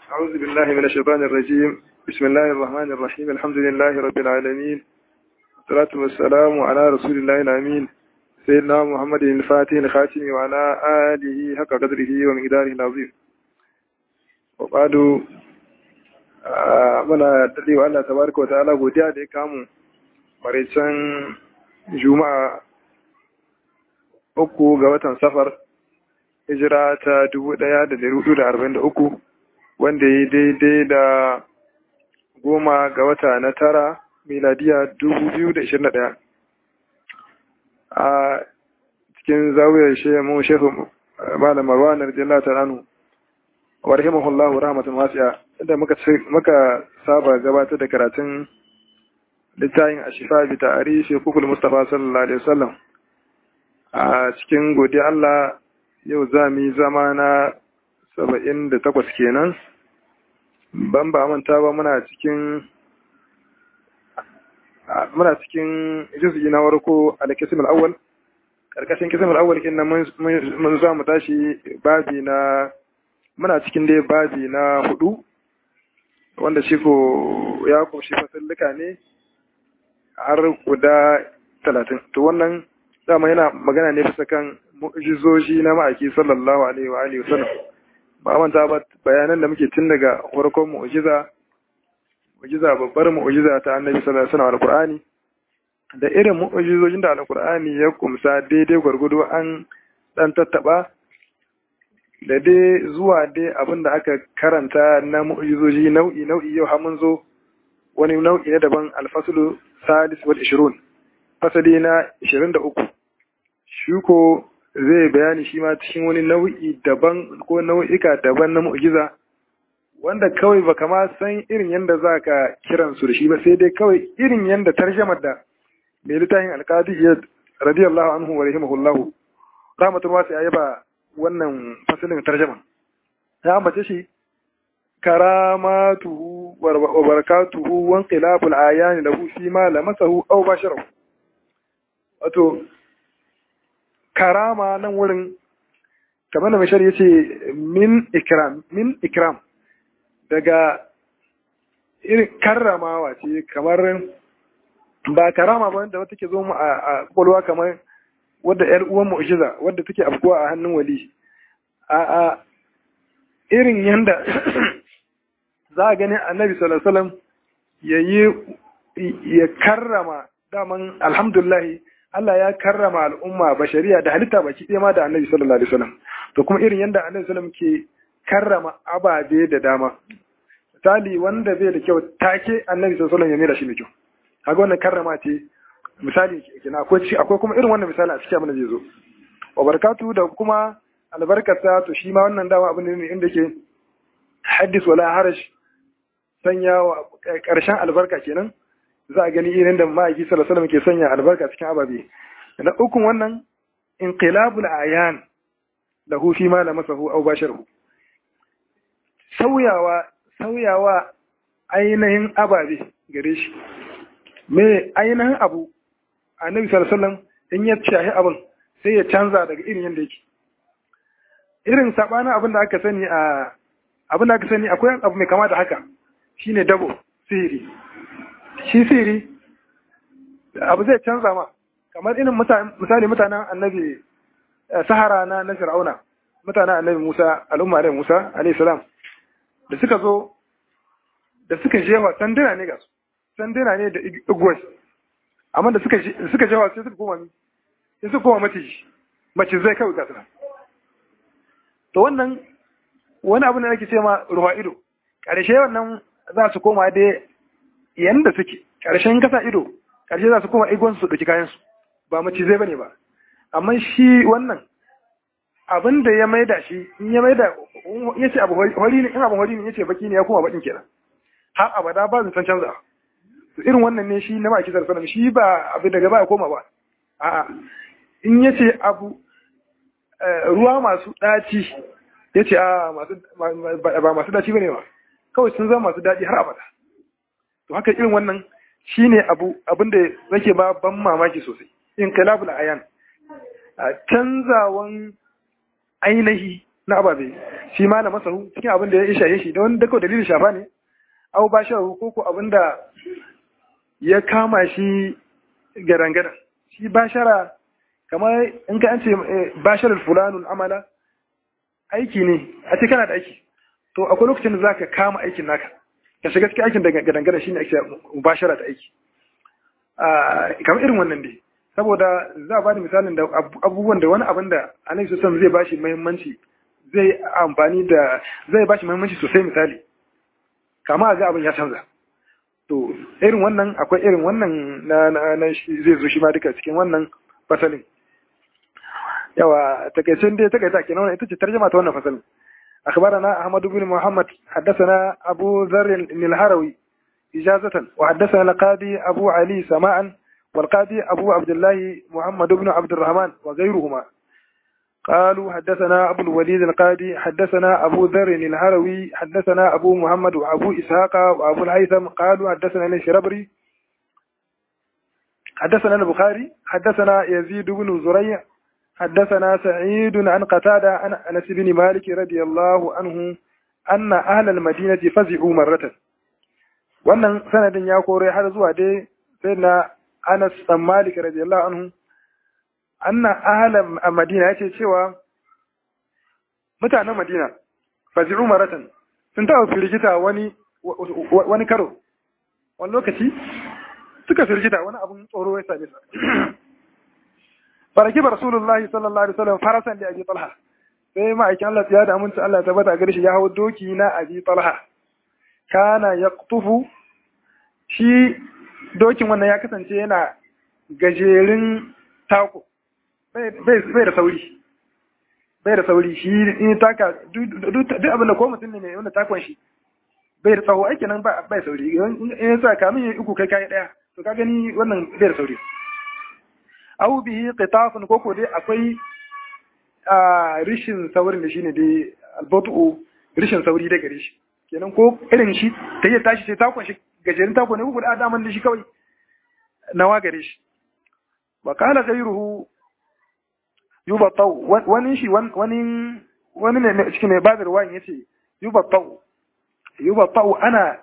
أعوذ بالله من الشيطان الرجيم بسم الله الرحمن الرحيم الحمد لله رب العالمين والصلاة والسلام على رسول الله الأمين سيدنا محمد الفاتح الخاتم وعلى آله حق قدره ومقداره العظيم وبعد muna daɗewa Allah tabaraka wa ta'ala godiya da ya kamu maraicen juma'a uku ga watan safar hijira ta dubu ɗaya da dari hudu da arba'in da uku wanda ya daidai da goma ga wata na tara miladiya dubu biyu da ishirin da ɗaya a cikin zawiyar shehu mu shehu malam marwan radiyallahu ta'ala anhu wa rahimahullahu rahmatan wasi'a inda muka muka saba gabatar da karatun littafin ashifa bi ta'arifi kukul mustafa sallallahu alaihi wasallam a cikin godiya Allah yau za mu yi zama na saba'in da takwas kenan ban ba manta ba muna cikin muna cikin juz'i na warko al-qism al-awwal karkashin qism al-awwal kin nan mun za mu tashi babi na muna cikin dai babi na hudu wanda shi ko ya kunshi fasallika ne har guda talatin to wannan dama yana magana ne bisa kan mu'jizoji na ma'aiki sallallahu alaihi wa alihi wasallam ba manta ba bayanan da muke tun daga farkon mu'jiza mu'jiza babbar mu'jiza ta annabi sallallahu alaihi wasallam alqur'ani da irin mu'jizojin da alqur'ani ya kumsa daidai gwargwado an dan tattaba da dai zuwa dai abin da aka karanta na mu'jizoji nau'i nau'i yau har mun zo wani nau'i na daban alfaslu salis wal 20 fasali na 23 shi ko zai bayani shi ma cikin wani nau'i daban ko nau'ika daban na mu'jiza wanda kawai baka ma san irin yadda za ka kiran su da shi ba sai dai kawai irin yadda tarjamar da mai littafin alkadi ya radiyallahu anhu wa rahimahullahu rahmatul wasi ya yaba wannan fasalin tarjama ya ambace shi karamatuhu wa barakatuhu wa inqilabul ayani lahu fi ma lamasahu aw basharahu wato karama nan wurin kamar da mashar yace min ikram min ikram daga irin karramawa ce kamar ba karama ba wanda wata ke zo mu a kwalwa kamar wadda ‘yar uwan mu'jiza wadda take afkuwa a hannun wali a a irin yanda za a gani annabi sallallahu ya yi ya karrama daman alhamdulahi Allah ya karrama al'umma bashariya da halitta baki ɗaya ma da annabi sallallahu alaihi wasallam to kuma irin yanda annabi sallallahu ke karrama ababe da dama misali wanda bai da kyau take annabi sallallahu ya mera shi mai kyau kaga wannan karrama ce misali kenan akwai akwai kuma irin wannan misali a cikin abin da zai zo wa barakatu da kuma albarkata to shi ma wannan dama abin ne inda ke haddis wala harash sanya wa karshen albarka kenan za a gani irin da ma'aiki sallallahu alaihi ke sanya albarka cikin ababe na ukun wannan inqilabul ayan lahu fi ma lamasahu aw basharu sauyawa sauyawa ainihin ababe gare shi me ainihin abu annabi sallallahu alaihi wasallam in ya shahi abin sai ya canza daga irin yadda yake irin sabanin abin da aka sani a abin da aka sani akwai abu mai kama da haka shine dabo sihiri shi sihiri abu zai canza ma kamar irin misali mutanen annabi sahara na na fir'auna mutanen annabi musa al'umma annabi musa alayhi salam da suka zo da suka jewa sanduna ne ga su sanduna ne da igwai amma da suka suka jawa sai suka koma sai suka koma mace mace zai kawai gasuna to wannan wani abu ne nake ce ma ruwa ido ƙarshe wannan za su koma dai yanda suke ƙarshen kasa ido ƙarshe za su koma igon su ɗauki kayan su ba mace zai bane ba amma shi wannan abin da ya maida shi in ya maida ya ce abu hori ne in abu hori ne ya ce baki ne ya koma bakin kenan har abada ba zan san canza irin wannan ne shi na maki sarsalam shi ba abu daga ba ya koma ba a'a in ya ce abu ruwa masu ɗaci ya ce a ba masu ɗaci ba ne ba kawai sun zama masu daɗi har abada to haka irin wannan shi ne abu abinda zake ba ban mamaki sosai in kalabul ayan canzawan ainihi na ababe shi ma na masahu cikin abin da ya isha shi da wani dako dalilin shafa ne au ba shahu ko ko abin da ya kama shi garangaran shi bashara kamar in ka an ce basharar fulanul amala aiki ne a ce kana da aiki to akwai lokacin da zaka kama aikin naka ka shiga cikin aikin da gadangada shine ake mubashara da aiki kamar irin wannan dai saboda za a bada misalin da abubuwan da wani abin da annabi sallallahu zai bashi muhimmanci zai amfani da zai bashi muhimmanci sosai misali kama ga abin ya canza to irin wannan akwai irin wannan na na zai zo shi ma duka cikin wannan fasalin yawa takaicin dai takaita kenan ita ce tarjuma ta wannan fasalin أخبرنا أحمد بن محمد حدثنا أبو ذر الهروي إجازة وحدثنا القاضي أبو علي سماعا والقاضي أبو عبد الله محمد بن عبد الرحمن وغيرهما قالوا حدثنا أبو الوليد القاضي حدثنا أبو ذر الهروي حدثنا أبو محمد وأبو إسحاق وأبو الهيثم قالوا حدثنا الشربري حدثنا البخاري حدثنا يزيد بن زريع حدثنا سعيد عن قتادة عن أنس بن مالك رضي الله عنه أن أهل المدينة فزعوا مرة wannan sanadin ya kore har zuwa dai sai na Anas dan Malik radiyallahu anhu anna ahlan Madina yace cewa mutanen Madina fazi'u maratan sun taɓa firgita wani wani karo wani lokaci suka firgita wani abun tsoro ya same su faraki rasulullahi sallallahu alaihi wasallam farasan da abi talha sai ma'aikin Allah ya da aminci Allah ta bata gare shi ya hawo doki na abi talha kana yaqtufu shi dokin wannan ya kasance yana gajerin tako bai da sauri bai da sauri shi in taka duk abin da ko mutum ne wanda takon shi bai da tsawo aiki nan bai sauri in ya sa kamin ya uku kai kai daya to ka gani wannan bai da sauri au bihi qitafun koko dai akwai a rishin saurin da shine dai albatu rishin sauri da gare shi kenan ko irin shi ta yi tashi sai takon shi gajerin takon ne ko da adaman da shi kawai nawa gare shi wa qala ghayruhu yubatau wani shi wani wani ne cikin mai bazar wani yace yubatau yubatau ana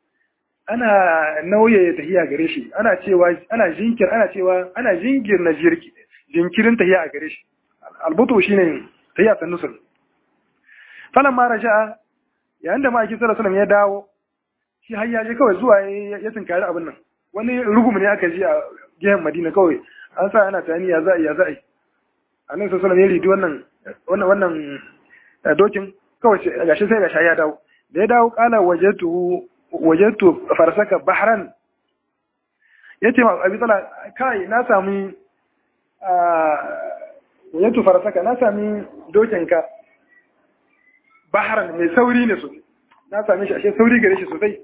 ana nauye tahiya gare shi ana cewa ana jinkir ana cewa ana jingir na jirki jinkirin tahiya a gare shi albutu shine tahiya san nusul falan ma raja'a yayin da ma'aikin sallallahu alaihi ya dawo shi har ya je kawai zuwa ya tinkari abin nan wani rugum ne aka ji a gehen Madina kawai an sa ana tani ya za'i ya za'i annabi sallallahu alaihi ya ridi wannan wannan wannan dokin kawai gashi sai gashi ya dawo da ya dawo kala wajatu wajattu farsaka bahran yace ma abi tsala kai na sami wajattu farsaka na sami dokinka bahran mai sauri ne sosai na sami shi ashe sauri gare shi sosai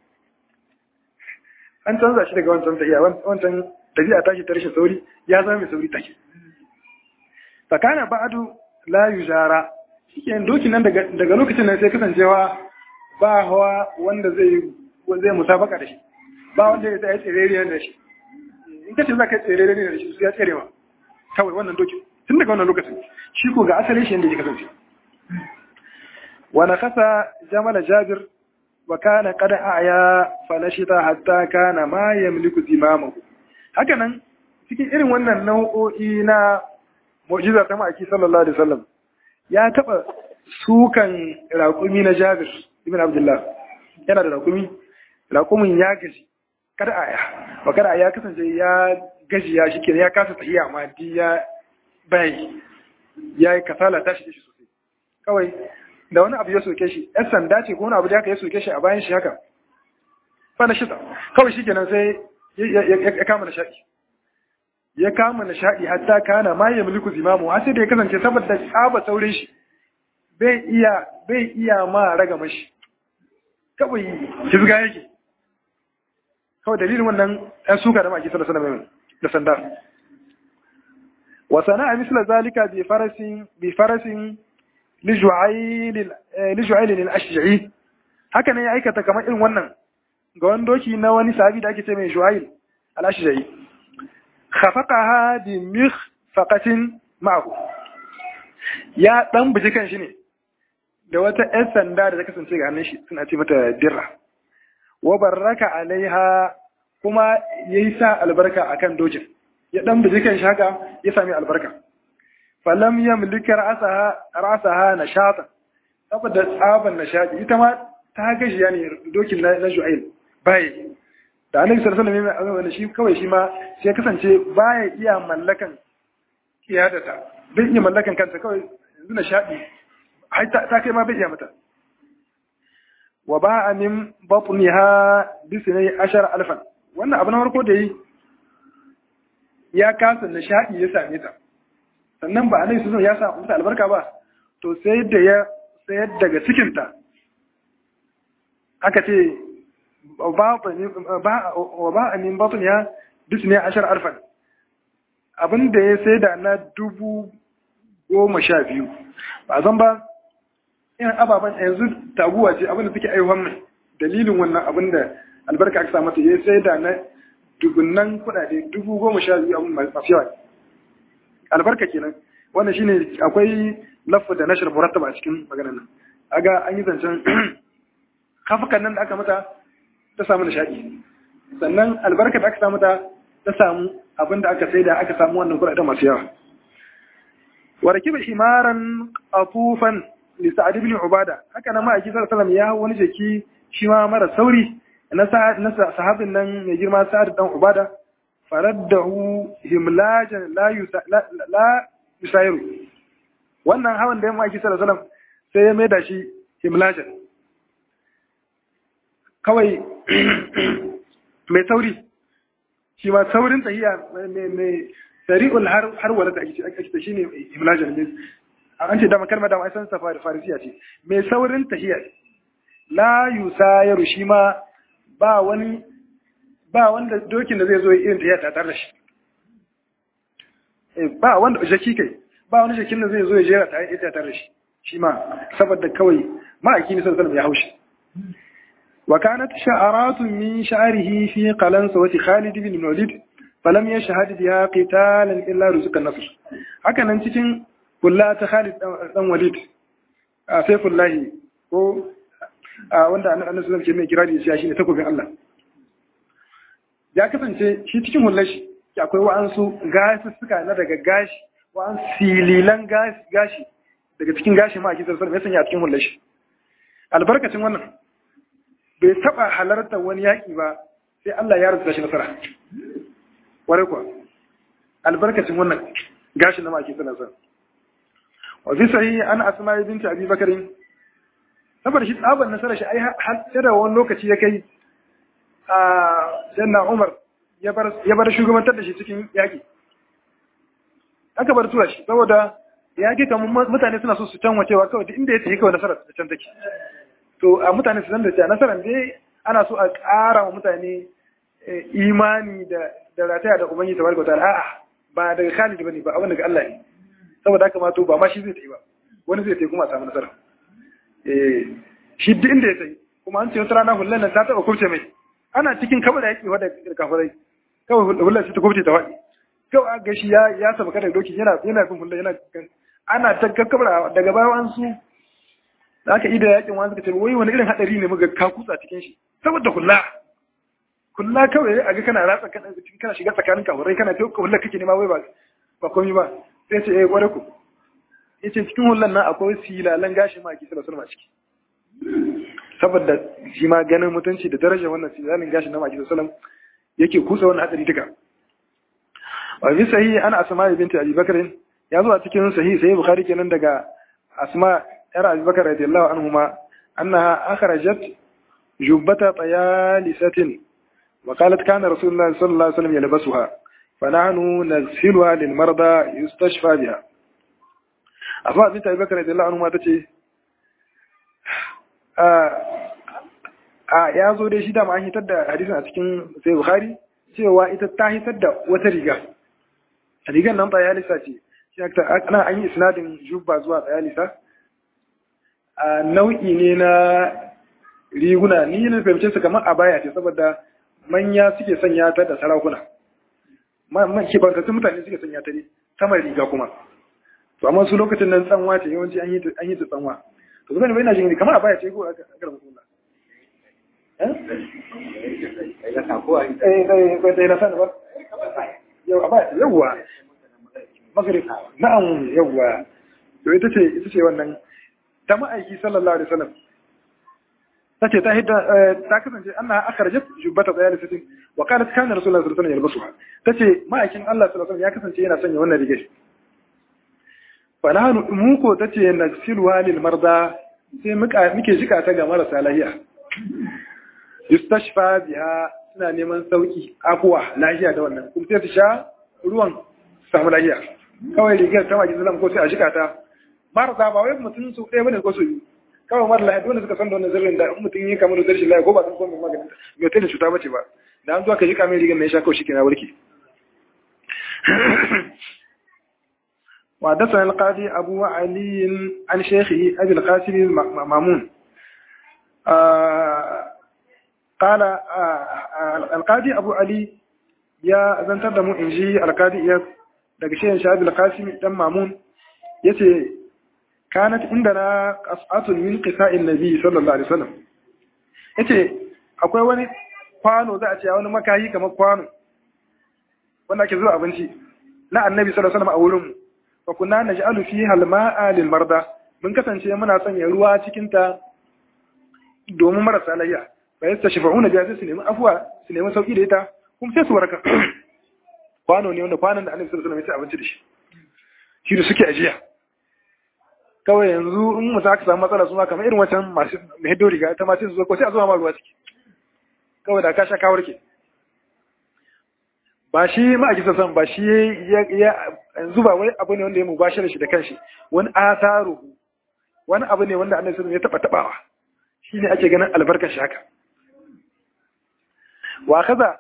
an canza shi daga wancan tafiya wancan tafiya tashi ta rashin sauri ya zama mai sauri take fakana ba'adu la yujara shike dokin nan daga lokacin nan sai kasancewa ba hawa wanda zai zai musabaka da shi ba wanda ya tsaye tsirere da shi in kace za ka tsirere ne da shi su ya tsere ma kawai wannan dokin tun daga wannan lokacin shi ko ga asalin shi yadda ya kasance wa nakasa jamala jabir wa kana qad a'ya falashita hatta kana ma yamliku zimamahu haka nan cikin irin wannan nau'o'i na mu'jiza ta ma'aiki sallallahu alaihi wasallam ya taba sukan raƙumi na Jabir ibn Abdullah yana da raƙumi raƙumin ya gaji kada aya ba kada aya kasance ya gaji ya shi ya kasa tahiya amma di ya bai ya yi kasala tashi da shi sosai kawai da wani abu ya soke shi yan sanda ce ko wani abu da aka ya soke shi a bayan shi haka fa na shita kawai shi kenan sai ya kama nishaɗi ya kama nishaɗi hatta kana ma ya mulku zimamu har sai da ya kasance saboda tsaba saurin shi bai iya bai iya ma raga mashi kawai hizga yake kawai dalilin wannan ɗan suka da maki sallallahu alaihi da sanda wa sana'a misla zalika bi farasin bi farasin liju'ail liju'ail al-ashja'i haka ne ya aikata kamar irin wannan ga wani doki na wani sahabi da ake ce mai ju'ail al-ashja'i khafaqaha bi mikhfaqatin ma'ahu ya dan buji kan shi ne da wata ‘yan sanda da ta kasance ga hannun shi suna ce mata dirra wa barraka alaiha kuma ya yi sa albarka a kan dokin ya ɗan biji kan shaka ya sami albarka falam ya mulki ra'asaha na shata saboda tsaban na shaɗi ita ma ta gashi ya ne dokin na ju'ail baye da annabi sallallahu alaihi wasallam shi kawai shi ma sai kasance baya iya mallakan kiyadata bai iya mallakan kanta kawai yanzu na shaɗi ta kai ma bai iya mata wa ba a min batniha bisinai ashar alfan wannan abu na farko da yi ya kasa nishaɗi ya same ta sannan ba a nai sun ya sa mata albarka ba to sai da ya sayar daga cikinta aka ce wa ba a min batniha bisinai ashar alfan abin da ya sai da na dubu goma sha biyu ba zan ba yin ababen yanzu taguwa ce abinda suke aihuwan mai dalilin wannan abin da albarka aka samu ya sai da na dubunnan kudade dubu goma sha biyu abin masu yawa albarka kenan wannan shine akwai lafa da nashar murattaba a cikin maganar nan aga an yi zancen kafukan nan da aka mata ta samu nishaɗi sannan albarka da aka samu ta ta samu abin da aka sai da aka samu wannan kudade masu yawa وركب حمارا قطوفا لسعد بن عبادة haka nan ma'aiki sallallahu alaihi ya wani jaki shi ma mara sauri na sahabin nan mai girma sa'ad dan ubada faraddahu himlajan la la yusairu wannan hawan da ma'aiki sallallahu alaihi sai ya maida shi himlajan kawai mai sauri shi ma saurin tahiya mai sari'ul har wala da ake ta shine imlajan ne an ce dama kalmar da mai san safari farisiya ce mai saurin tahiyya la yusayaru shi ma ba wani ba wanda dokin da zai zo irin tahiyya ta tare da shi ba wanda jaki kai ba wani jakin da zai zo ya jera ta ita tare da shi shi ma saboda kawai ma'aiki ne sallallahu ya haushi wa kanat sha'aratun min sha'rihi fi qalansa wa Khalid bin Walid falam ya shahadi biya qitalan illa ruzukan nasr haka nan cikin kulla ta Khalid dan Walid a Saifullahi ko wanda annabi sallallahu alaihi mai kirari shi shine takobin Allah ya kasance shi cikin hullar shi akwai wa'ansu gasussuka na daga gashi wa'an sililan gashi daga cikin gashi ma a kisar sarfa ya sanya a cikin hullar shi albarkacin wannan bai taba halarta wani yaƙi ba sai Allah ya rubuta shi nasara ware kuwa albarkacin wannan gashi na maki suna son wa fi sahi an asma binti abi bakarin saboda shi tsaban nasara shi ai har da wani lokaci ya kai a janna umar ya bar shugabantar da shi cikin yaƙi aka bar tura shi saboda yaƙi kamar mutane suna so su can wacewa kawai duk inda ya tafi kawai nasarar da can take to a mutane su san da cewa nasarar dai ana so a ƙara wa mutane imani da da rataya da ubangiji tabaraka ta'ala a'a ba daga Khalid bane ba abin daga Allah ne saboda haka ma to ba ma shi zai tafi ba wani zai tafi kuma a samu nasara eh shi duk inda ya tafi kuma an ce wata rana hullan nan ta taba kurce mai ana cikin kaba da yaki wadda kafirai kawai hullan sai ta kurce ta faɗi kawai ga shi ya ya saba kada doki yana yana bin hullan yana ana ta kakkabra daga baya an su da aka ida yakin wani suka ce wai wani irin hadari ne muga ka kutsa cikin shi saboda hulla kulla kawai a ga kana ratsa kana kana shiga tsakanin kafurai kana ta kulla kake nema wai ba ba komai ba sai ce eh kware ku yace cikin hullan nan akwai silalan gashi ma ake sallallahu alaihi ciki saboda shi ma ganin mutunci da darajar wannan silalan gashi na maki sallallahu yake kusa wannan hadari duka wa bi sahihi ana asma binti abi bakr ya zo a cikin sahihi sai bukhari kenan daga asma yar abi bakr radiyallahu anhuma annaha akhrajat jubbata tayalisatin وقالت كان رسول الله صلى الله عليه وسلم يلبسها فنحن نغسلها للمرضى يستشفى بها أسماء بنت أبي بكر رضي الله عنهما تتي a ya zo dai shi dama an hitar da hadisin a cikin sai bukhari cewa ita ta hitar da wata riga rigar nan tsayalisa ce shi ana an yi isnadin jubba zuwa tsayalisa a nau'i ne na riguna ni na fahimce su kamar a baya ce saboda manya suke sanya ta da sarakuna kibantattun mutane suke sanya ta ne sama riga kuma to amma su lokacin nan tsanwa ce yawanci an yi ta tsanwa to zan bai na jin kamar a baya ce ko a ga mutum eh eh eh eh na san ba yau a baya yawwa magrib na'am yawwa to ita ce ita ce wannan ta ma'aiki sallallahu alaihi wasallam tace ta hidda ta kasance annaha akhrajat jubbata dayal sitin wa qalat kana rasulullahi sallallahu alaihi wasallam yalbasuha tace ma'aikin Allah sallallahu alaihi wasallam ya kasance yana sanya wannan rigar fa nahnu mu ko tace nagsiluha lil marda sai muka muke jika ta ga marasa lafiya yustashfa biha suna neman sauki akuwa lafiya da wannan kuma sai ta sha ruwan samu lafiya kawai rigar ta ma'aikin sallallahu ko sai a jika ta marasa ba wai mutum su ɗaya bane ko su biyu kawai mara lafiya dole suka san da wannan sirrin da in mutum yi kamar da rashin lafiya ko ba san komai maganin mai wata da cuta bace ba da an zuwa ka ji kamar rigar mai sha kawai shike na warke وحدثنا القاضي أبو علي عن شيخه أبي القاسم مامون قال القاضي أبو علي يا زنتر دمو إنجي القاضي يا daga shehin shabi al-qasim dan mamun yace kanat indana qas'atun min qisa'in nabi sallallahu alaihi wasallam yace akwai wani kwano za a ce wani makayi kamar kwano wanda ake zuwa abinci na annabi sallallahu alaihi wasallam a wurin mu fa kunna naj'alu fiha al-ma'a lil marda mun kasance muna sanya ruwa cikin ta domin marasa lafiya fa yastashfa'una biha su nemi afwa su nemi sauki da ita kuma sai su waraka kwano ne wanda kwanon da annabi sallallahu alaihi wasallam ya ci abinci da shi shi da suke ajiya kawai yanzu in mutum aka samu matsala suna kamar irin wancan masu mai hiddo riga ta masu zuwa ko sai a zuwa ma ruwa ciki kawai da ka sha kawar ke ba shi ma'aikisa san ba shi ya yanzu ba wai abu ne wanda ya mubashar shi da kanshi wani asaru wani abu ne wanda annabi sallallahu ya taba tabawa shine ake ganin albarkar shi haka wa kaza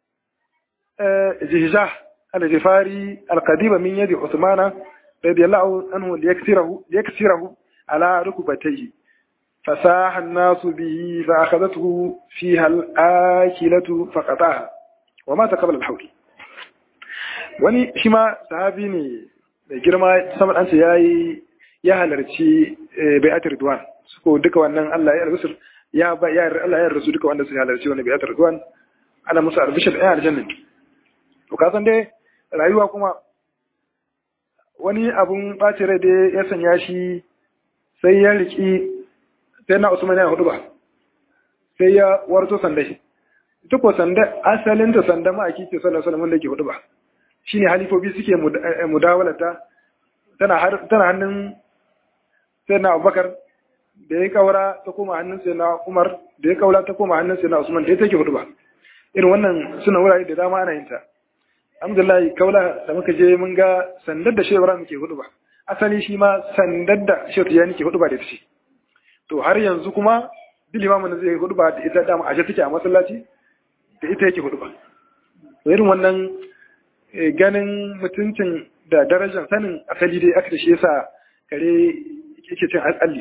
جهجاه الجفاري القديم من يد عثمان رضي الله عنه ليكسره, ليكسره على ركبتيه فساح الناس به فأخذته فيها الآكلة فقطعها ومات قبل الحول wani shi ma sahabi ne mai girma saman an ce ya yi ya halarci bai'atar Ridwan suko duka wannan Allah ya rasu ya ba ya Allah ya rasu duka wanda suka halarci wannan bai'atar Ridwan ana musu albishir ɗaya aljanna to ka san dai rayuwa kuma wani abun ɓaci rai dai ya sanya shi sai ya riki sai na Usman ya hudu ba sai ya warto sandai ita ko sanda asalin ta sanda ma ake ce sallallahu alaihi wasallam da ke hudu ba shine halifobi suke mudawalata tana tana hannun sai na Abubakar da ya kaura ta koma hannun sai na Umar da ya kaura ta koma hannun sai na Usman da ya take hudu ba irin wannan suna wurare da dama ana yin ta alhamdulillah kaula da muka je mun ga sandar da shehu Ibrahim ke hudu ba asali shi ma sandar da shehu Tijani ke hudu ba da ita ce to har yanzu kuma duk limamin da zai hudu ba da ita dama ashe take a masallaci da ita yake hudu ba to irin wannan ganin mutuncin da darajar sanin asali dai aka da shi yasa kare yake cin alli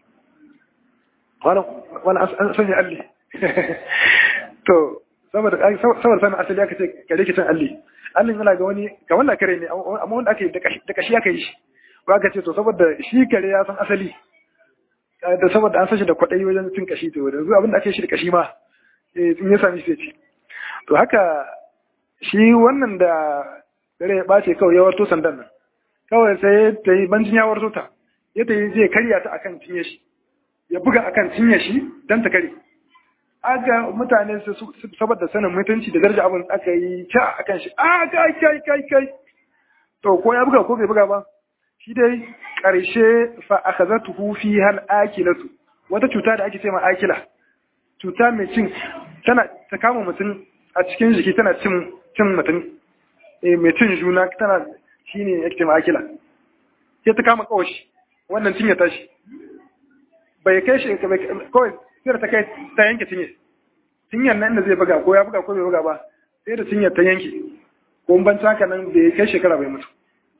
wani an sanya alli to saboda sanin asali aka ce kare ke cin alli allin yana ga wani ga wannan kare ne amma wanda aka yi da kashi aka yi shi ba aka ce to saboda shi kare ya san asali da saboda an sashi da kwaɗayi wajen cin kashi to yanzu abin da ake shi da kashi ma in ya sami sai ci to haka shi wannan da dare ya ɓace kawai ya warto sandan nan kawai sai ta yi banjin ya warto ta ya ta yi zai karya ta akan cinye shi ya buga akan cinye shi don ta kare aga mutane su saboda sanin mutunci da daraja abin aka yi ca akan shi a kai kai kai kai to ko ya buga ko bai buga ba shi dai ƙarshe fa akhazatuhu fi hal akilatu wata cuta da ake ce ma akila cuta mai cin tana ta kama mutum a cikin jiki tana cin cin mutum eh mai cin juna tana shine yake ce ma akila sai ta kama kawashi wannan cinye tashi bai kai shi kawai sai da ta kai ta yanke cinye cinyar nan da zai buga ko ya buga ko bai buga ba sai da cinyar ta yanke ko ban haka nan bai kai shekara bai mutu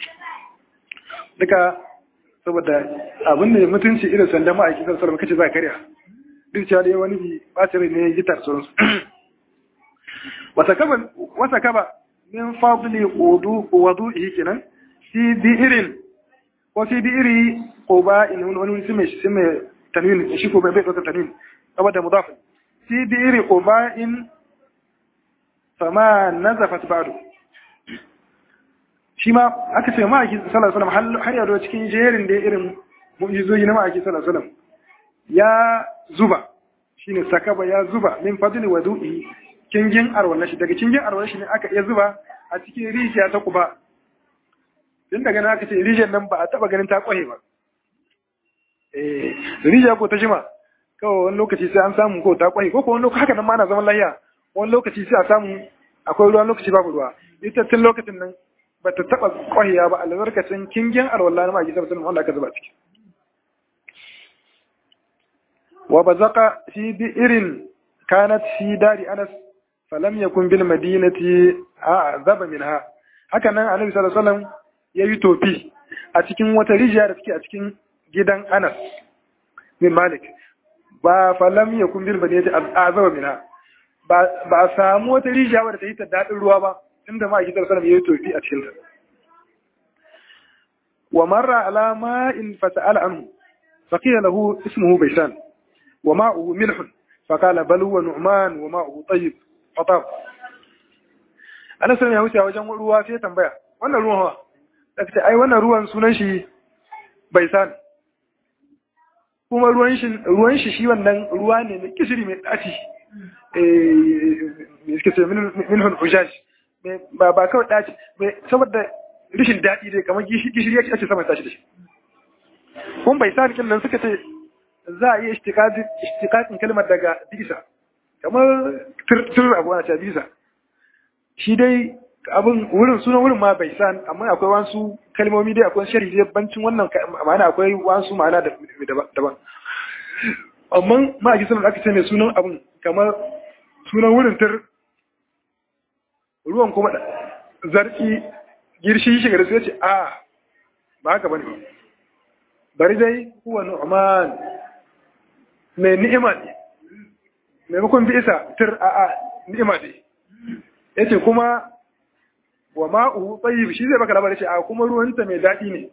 duka saboda abin da mutunci irin sanda ma'aikin sassan salama kace za a karya duk cewa dai wani bi bacin ne gitar sauransu wata kaba min fadli wudu wudu ihi kenan fi bi irin ko fi bi iri ko ba in wani wani su mai su mai tanwin shi ko bai bai ɗaukar tanwin saboda mudafin fi bi'iri uba'in fama nazafat ba'du shi ma aka ce ma'aiki sallallahu alaihi wasallam har yado cikin jerin da irin mu'jizoyi na ma'aiki sallallahu alaihi wasallam ya zuba shine sakaba ya zuba min fadli wadu'i kingin arwala shi daga kingin arwala shi ne aka iya zuba a cikin rijiya ta kuba tun daga nan aka ce rijiyar nan ba a taba ganin ta kwahe ba eh rijiya ko ta jima kawai wani lokaci sai an samu ko ta kwahe ko ko wani lokaci haka nan ma ana zaman lafiya wani lokaci sai a samu akwai ruwa lokaci babu ruwa ita tun lokacin nan ba ta taba kwahiya ba albarkacin kingin arwala na ma'aiki sallallahu alaihi wanda aka zuba ciki wa bazaqa fi bi'irin kanat fi dari anas falam yakun bil madinati a'zaba minha haka nan annabi sallallahu alaihi wasallam yayi tofi a cikin wata rijiya da take a cikin gidan Anas bin Malik ba falam yakun bil madinati a'zaba minha ba ba samu wata rijiya wadda ta yi ta dadin ruwa ba inda ma sallallahu alaihi wasallam yayi tofi a cikin ta wa marra ala ma'in fasa'ala anhu فقيل له اسمه بيسان وماؤه ملح فقال بل هو نعمان وماؤه طيب فطاب ana sanin ya wuce a wajen ruwa sai tambaya wannan ruwan hawa da ce ai wannan ruwan sunan shi bai san kuma ruwan shi ruwan shi shi wannan ruwa ne mai kishiri mai daci eh me suke ce min hun hujash ba ba kawai daci saboda rishin daɗi dai kamar gishiri yake ake saman tashi da shi kun bai sa nan suka ce za a iya ishtiƙaƙin kalmar daga bisa kamar tur abu ana ce bisa shi dai abin wurin sunan wurin ma bai san amma akwai wasu kalmomi dai akwai shari dai bancin wannan ma'ana akwai wasu ma'ana daban amma ma a kisan aka ce mai sunan abin kamar sunan wurin tur ruwan kuma zarki girshi shiga da sai ce a ba haka bane bari dai huwa nu'man mai ni'ima ne maimakon bi isa tir a a ni'ima ne yace kuma wa ma'u tayyib shi zai baka labarin ce a kuma ruwanta mai dadi ne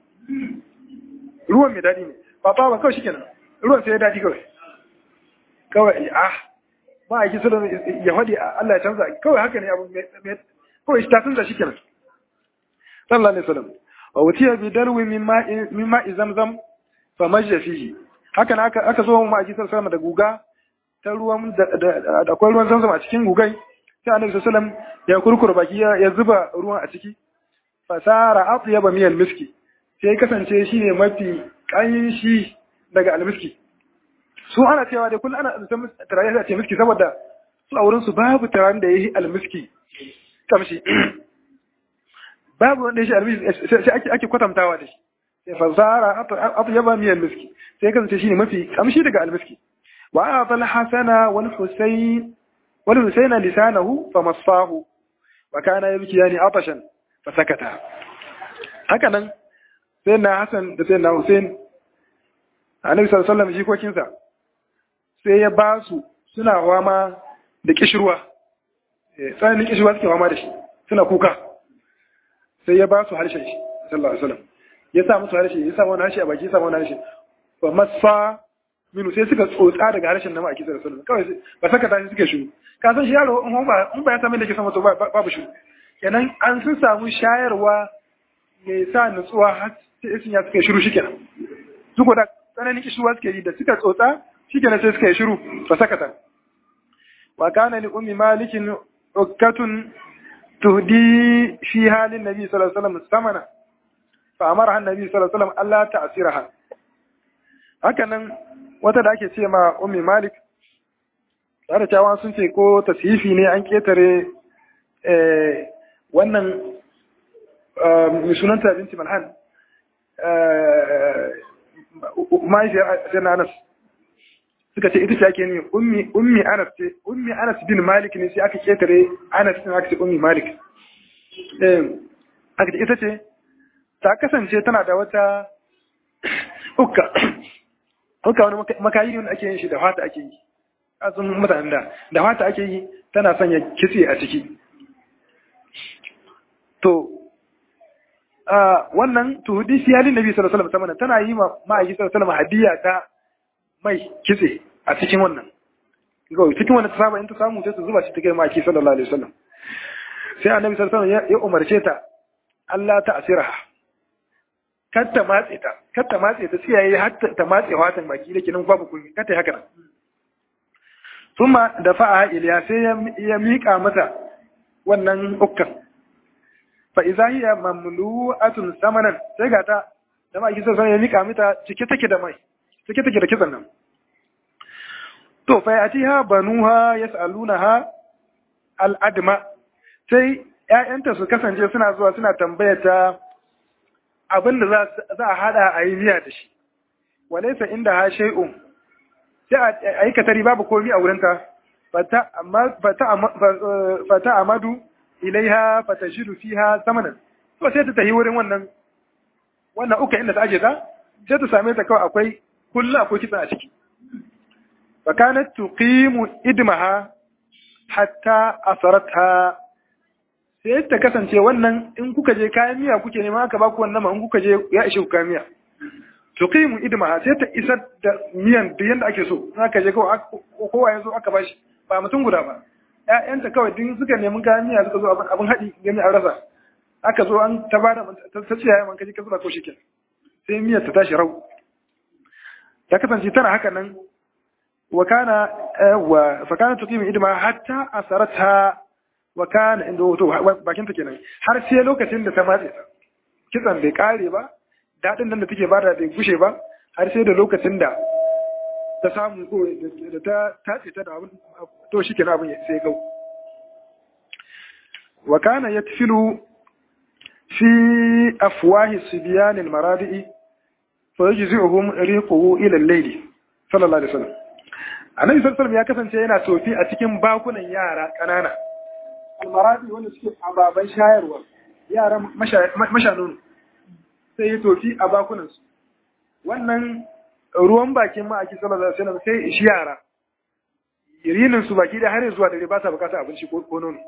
ruwan mai dadi ne ba ba kawai shikenan ruwan sai ya dadi kawai kawai ah ba a kisa ya faɗi Allah ya canza kawai haka ne abu mai kawai ta canza shikenan sallallahu alaihi wasallam wa wutiya bi darwi min ma'i min ma'i zamzam fa majja fihi haka na aka aka zo mu ma'aji sallallahu da guga ta ruwan da akwai ruwan zamzam a cikin gugai sai annabi sallallahu ya kurkura baki ya zuba ruwan a ciki fasara atyaba miyal miski sai kasance shine mafi kanshi daga almiski su ana cewa da kullum ana san turare da ce miski saboda su a wurin su babu turaren da yayi almiski kamshi babu wanda yashi almiski sai ake ake kwatantawa da shi sai fasara atyaba miyal miski sai kasance shine mafi kamshi daga almiski wa a'ta al-hasana wal husayn wal husayna lisanahu famassahu wa kana yabkiyani atashan fasakata haka nan sai na Hassan da sai na Hussein Annabi sallallahu alaihi wasallam jikokinsa sai ya ba su suna wama da kishirwa tsananin kishirwa suke wama da shi suna kuka sai ya ba su harshen shi sallallahu alaihi wasallam ya sa musu harshe ya sa wani harshe a baki ya sa wani harshe ba masa minu sai suka tsotsa daga harshen na ma'aiki sallallahu alaihi wasallam kawai ba saka tashi suke shiru ka san shi yaro in ba in ba ya samu da ke sama to babu shiru kenan an sun samu shayarwa mai sa nutsuwa har sai isin ya suka shiru shikenan su ko da tsananin kishuwa suke yi da suka tsotsa shikenan sai suka yi shiru ba sakata wa kana li ummi malikin ukkatun tuhdi fi halin nabi sallallahu alaihi wasallam samana fa amara annabi sallallahu alaihi wasallam Allah ta'siraha haka nan wata da ake ce ma ummi malik tare da sun ce ko tasifi ne an ketare wannan mai sunanta binti malhan mahaifiyar sai na anas suka ce ita ce ake ne ummi anas ce ummi anas bin malik ne sai aka ketare anas din aka ce ummi malik aka ce ita ce ta kasance tana da wata ukka ukka wani makayi ne ake yin shi da fata ake yi asun mutanen da da fata ake yi tana sanya kitse a ciki to wannan tuhudi fi halin nabi sallallahu alaihi wasallam tana yi ma ma'aiki sallallahu alaihi wasallam hadiya ta mai kitse a cikin wannan kawai cikin wannan ta saba in ta samu sai ta zuba shi ta kai maki sallallahu alaihi wasallam sai annabi sallallahu alaihi wasallam ya umarce ta Allah ta asiraha kar ta matse ta kar ta matse ta sai yayi har ta matse watan baki da kinan babu kun kar ta haka nan kuma da fa'a iliya sai ya mika mata wannan ukkan fa idza hiya mamlu'atun samanan sai ga ta da maki sai ya mika mata cike take da mai cike take da kitsan nan to fa yatiha banuha yas'alunaha al-adma sai ƴaƴanta su kasance suna zuwa suna tambaya ta abin da za a hada a yi miya da shi walaysa inda ha shay'un sai a yi katari babu komi a wurinta fata amadu ilaiha fata shiru fiha samanan to sai ta tafi wurin wannan wannan uka inda ta aje ta sai ta same ta kawai akwai kullu akwai kitsa a ciki fakanat tuqimu idmaha hatta asaratha sai ta kasance wannan in kuka je kayan miya kuke nema aka baku wannan ma in kuka je ya ishe ku kayan miya tuqimu idmaha sai ta isar da miyan da yanda ake so in aka je kawai kowa ya zo aka bashi ba mutum guda ba ƴaƴanta kawai duk suka nemi kayan miya suka zo abin haɗi gami an rasa aka zo an ta bada ta ce yayin man kaji ka zuba ko shikin sai miyar ta tashi rau ta kasance tana haka nan wa kana wa fa kana tuqimu idma hatta asarata wa kana inda to bakin ta kenan har sai lokacin da ta matse ta kitsan bai kare ba daɗin nan da take bada bai gushe ba har sai da lokacin da ta samu ko da ta tace ta da abin to shi kenan abin sai gau wa kana yatfilu fi afwahi sibyan almaradi'i fa yajzi'uhum riquhu ila al-layl sallallahu alaihi wasallam annabi sallallahu alaihi ya kasance yana tofi a cikin bakunan yara kanana almaradi wanda suke ababan shayarwa yaran mashanunu sai ya tofi a bakunansu wannan ruwan bakin ma'aiki sallallahu alaihi wasallam sai ishi yara irinin su baki da har zuwa dare ba sa bukata abinci ko nono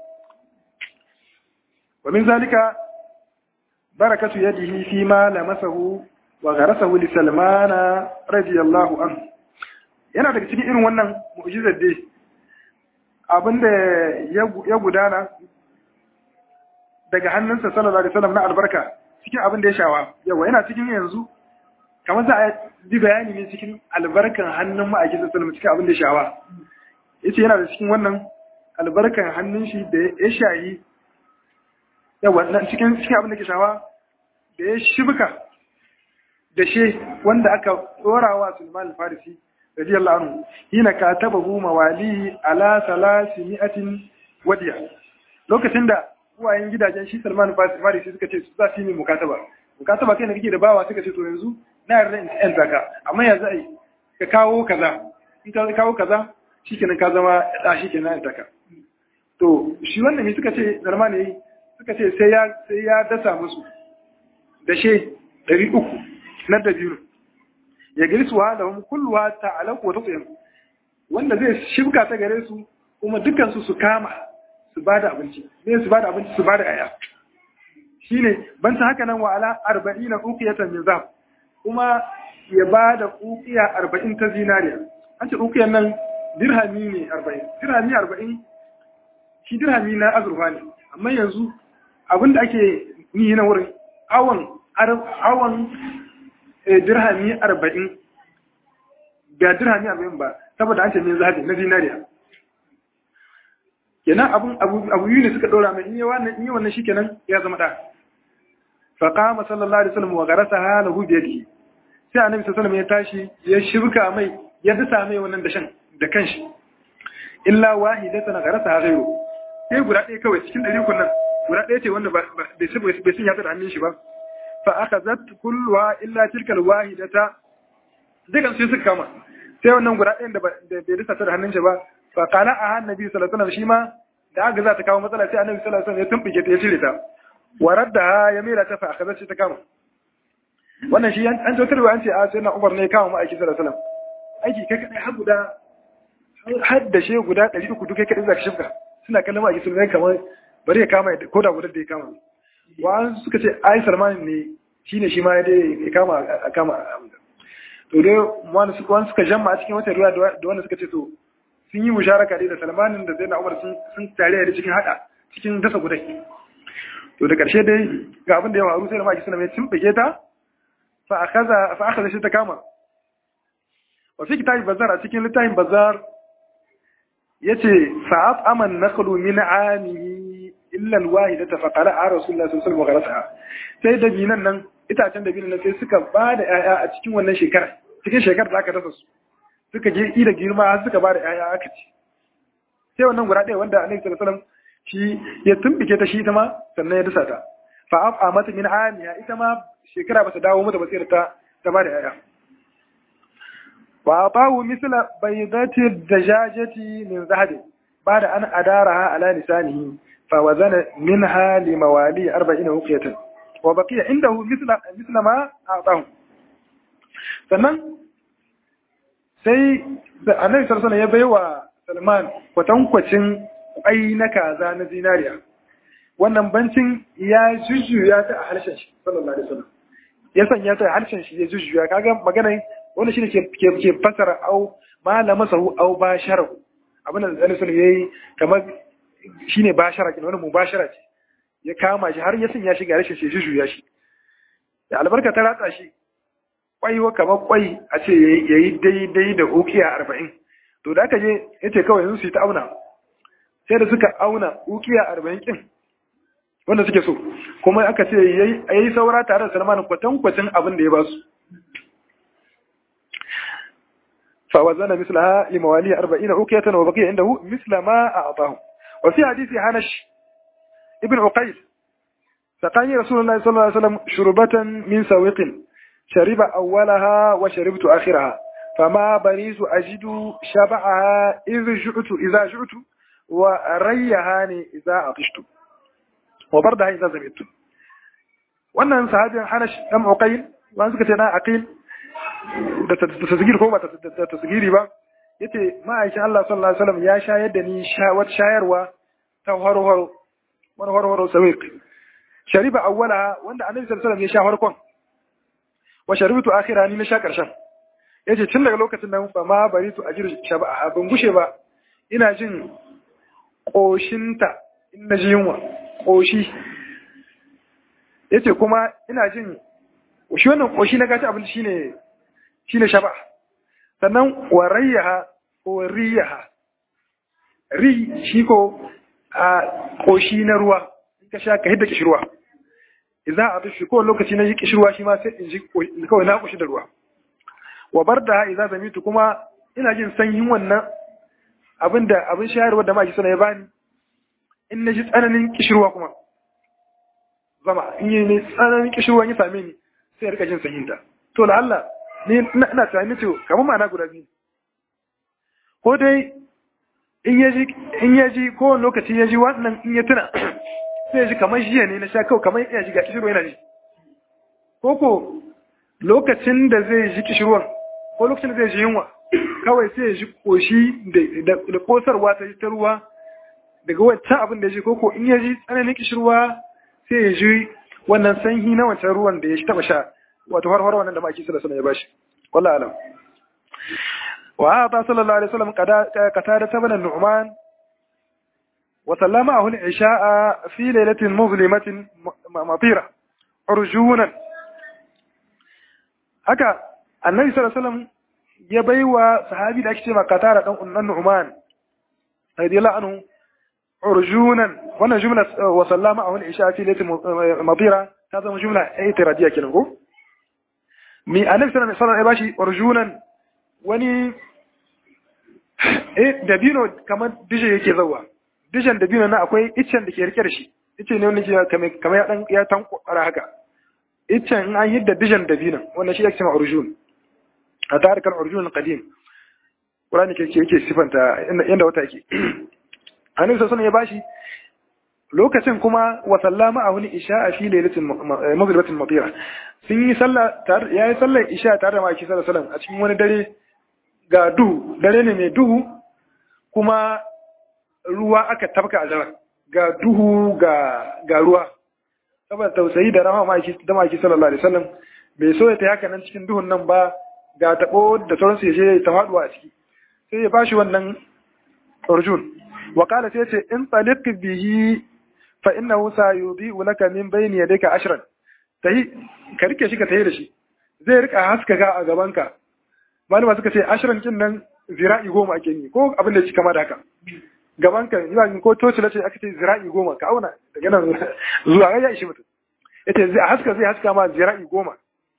wa min zalika barakatu yadihi fi ma lamasahu wa gharasahu li salmana radiyallahu anhu yana daga cikin irin wannan mu'jizar dai abinda ya gudana daga hannunsa sallallahu alaihi wasallam na albarka cikin abin da ya shawa yawa yana cikin yanzu kamar za a bi bayani ne cikin albarkan hannun ma'aikin sallallahu alaihi cikin abin da ya shawa yace yana da cikin wannan albarkan hannun shi da ya shayi yawa nan cikin cikin abin da ke shawa da ya shibka da she wanda aka tsorawa Sulman al-Farisi radiyallahu anhu hina katabahu mawali ala salasi mi'atin wadiya lokacin da uwayen gidajen shi Salman Farisi suka ce za su yi mukataba mukataba kai ne kake da bawa suka ce to yanzu na yarda in yan zaka amma yanzu ai ka kawo kaza in ka kawo kaza shikenan ka zama da shikenan yan zaka to shi wannan ne suka ce Salman ne suka ce sai ya sai ya dasa musu da she 300 na dabiru ya girsuwa da hum kulluha ta'alaqu wa tut'im wanda zai shibka ta gare su kuma dukkan su su kama su ba da abinci ne su ba da abinci su ba da aya shi ne ban ta haka nan wa ala arba'in na ukiyatan min zahab kuma ya ba da ukiya arba'in ta zinariya an ce ukiyan nan dirhami ne arba'in dirhami arba'in shi dirhami na azurfa ne amma yanzu abinda ake yi na wurin awon awon dirhami arba'in ga dirhami arba'in ba saboda an ce min zahabi na zinariya kenan abun abu yi ne suka dora mai in yi wannan in yi wannan shikenan ya zama da fa qama sallallahu alaihi wasallam wa garasaha lahu bi yadihi sai annabi sallallahu alaihi wasallam ya tashi ya shirka mai ya dasa mai wannan dashan da kanshi illa wahidatan garasaha ghayru sai guda ɗaya kawai cikin ɗari kunnan guda ɗaya ce wanda bai bai sun yatsa da hannun shi ba fa akhazat kulluha illa tilka alwahidata dukan sai suka kama sai wannan guda ɗayan da bai dasa ta da hannun shi ba fa qala a annabi sallallahu alaihi wasallam shi ma da aka za ta kawo matsala sai annabi sallallahu alaihi wasallam ya tumbike ta ya cire ta waradda ya mera ta fa akhazat shi ta kama wannan shi an tautarwa an ce a sai na Umar ne kama ma'aiki sallallahu alaihi wasallam aiki kai kadai har guda har da she guda 300 duk kai kadai zaka shifka suna kallon ma'aiki sun kamar bari ya kama ko da guda da ya kama wa suka ce ai Salman ne shine shi ma ya dai ya kama a kama to dai wani suka wani suka jamma a cikin wata ruwa da wanda suka ce to sun yi musharaka dai da Salmanin da Zainab Umar sun sun tare da cikin hada cikin dasa gudai to da karshe dai ga abin da ya faru sai da maki sunan ya timbige ta fa akaza fa akaza shi ta kama wa fi kitabin bazar a cikin littafin bazar yace fa'at aman naqlu min amihi illa alwahidata fa qala rasulullah sallallahu alaihi wasallam sai da binan nan itacen da binan nan sai suka ba da yaya a cikin wannan shekara cikin shekarar da aka dasa su suka je ida girma har suka ba da yaya aka ci sai wannan guda ɗaya wanda annabi sallallahu alaihi wasallam shi ya tumbike ta shi ita ma sannan ya dasa ta fa afa mata min amiha ita ma shekara ba ta dawo mata ba sai ta ta ba da yaya wa atahu misla baydati dajajati min zahabi ba'da an adaraha ala lisanihi fa wazana minha li mawali 40 uqiyatan wa baqiya indahu misla misla ma atahu sannan sai da annabi sallallahu alaihi ya baiwa Salman kwatankwacin kwai na kaza na zinariya wannan bancin ya jujjuya ta a harshen shi sallallahu alaihi wasallam ya sanya ta a harshen shi ya jujjuya kaga magana wanda shine ke ke fasara au malama sahu au bashara abin da Annabi sallallahu yayi kamar shine bashara kin wannan mubashara ce ya kama shi har ya sanya shi ga harshen shi ya jujjuya shi da albarka ta ratsa shi kwai wa kamar kwai a ce yayi daidai da ukiya arba'in to da aka je yace kawai yanzu su yi ta auna sai da suka auna ukiya arba'in kin wanda suke so kuma aka ce yayi saura tare da Salman kwatankwacin abin da ya ba su فوزن مثلها لمواليه أربعين أوكية وبقي عنده مثل ما أعطاه وفي حديث حنش ابن عقيل سقاني رسول الله صلى الله عليه وسلم شربة من سويق شرب أولها وشربت آخرها فما بريز أجد شبعها إذ جعت إذا جعت وريهاني إذا عطشت وبردها إذا زمت wannan sahabin Hanash dan Uqayl wanda suka ce na Aqil da tasgiri ko ba da tasgiri ba yace ma'aikin Allah sallallahu alaihi wasallam ya shayar da ni wata shayarwa ta horo-horo wani horo-horo sawiq shariba awwala wanda annabi sallallahu alaihi wasallam ya sha farkon wa sharibtu akhira ni na sha karshen yace tun daga lokacin nan fa ma baritu ajir shaba ban gushe ba ina jin koshinta in na ji yunwa koshi yace kuma ina jin shi wannan koshi na gaci abinci shine shine shaba sannan wa rayyaha ko riyaha ri shi ko a koshi na ruwa in ka sha ka hidda kishirwa idan a tushi ko lokaci na yi kishirwa shi ma sai in ji kawai na koshi da ruwa wa barda idan zamitu kuma ina jin sanyin wannan abinda abin shayarwa da maki suna ya bani in na ji tsananin kishirwa kuma zama in yi ne tsananin kishirwa ya same ni sai ya rika jin sanyinta to la Allah ni ina tunani ce kamar ma'ana guda biyu ko dai in ya ji in ya ji ko lokaci ya ji wannan in ya tuna sai ya ji kamar jiya ne na sha kawai kamar ya ji ga kishirwa yana ji ko ko lokacin da zai ji kishirwan ko lokacin da zai ji yunwa kawai sai ya ji koshi da kosarwa ta ta ruwa daga wancan abin da ya ji ko ko in ya ji tsananin kishirwa sai ya ji wannan sanyi na wancan ruwan da ya taba sha wato har har wannan da maki sallallahu alaihi ya bashi wallahi alam wa ata sallallahu alaihi wasallam qatada tabana nu'man wa sallama ahul isha'a fi lailatin muzlimatin matira urjunan haka annabi sallallahu alaihi wasallam ya baiwa sahabi da ake cewa qatada dan unnan nu'man radiyallahu anhu urjunan wannan jumla wa sallama ahul isha'a fi lailatin matira ta zama jumla itiradiyya kenan ko mi annabi sallallahu alaihi wasallam ya bashi urjunan wani eh dabino kamar dije yake zawa dijen dabino na akwai iccen da ke rike da shi ice ne wani kamar kamar ya dan ya tankwara haka iccen in an hidda dijen dabino wannan shi yake cewa urjun a tarikal urjun qadim Qur'ani ke yake sifanta yanda wata yake annabi sallallahu alaihi ya bashi lokacin kuma wa sallama a wani isha fi lailatin maghribatin matira sun yi sallah tare yayi sallar isha tare da maki sallallahu alaihi a cikin wani dare ga duhu dare ne mai duhu kuma ruwa aka tabka a daren ga duhu ga ga ruwa saboda tausayi da rahama maki da maki sallallahu alaihi wasallam bai so ya ta haka nan cikin duhun nan ba ga tabo da sauransu ya je ta faduwa a ciki sai ya bashi wannan urjun wa qala sai ce in taliq bihi fa innahu sayudi'u laka min bayni yadayka ashran tahi ka rike shi ka tayi da shi zai rika haskaka a gabanka malama suka ce ashran kin nan zira'i goma ake yi ko abin da shi kama da haka gabanka ina ko toci lace aka ce zira'i goma ka auna daga nan zuwa ya ishi mutum yace zai haska zai haska ma zira'i goma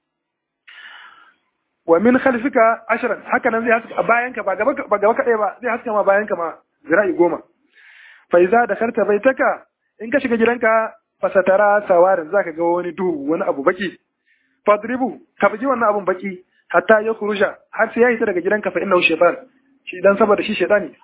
wa min khalfika ashran haka nan zai haska bayanka ba gaba ba gaba kadai ba zai haska ma bayanka ma zira'i goma fa iza dakharta baitaka in ka shiga gidanka fasatara sawarin zaka ga wani duhu wani abu baki fadribu ka bugi wannan abun baki hatta ya kuruja har sai ya hita daga gidanka fa innahu shaytan shi dan saboda shi shaytani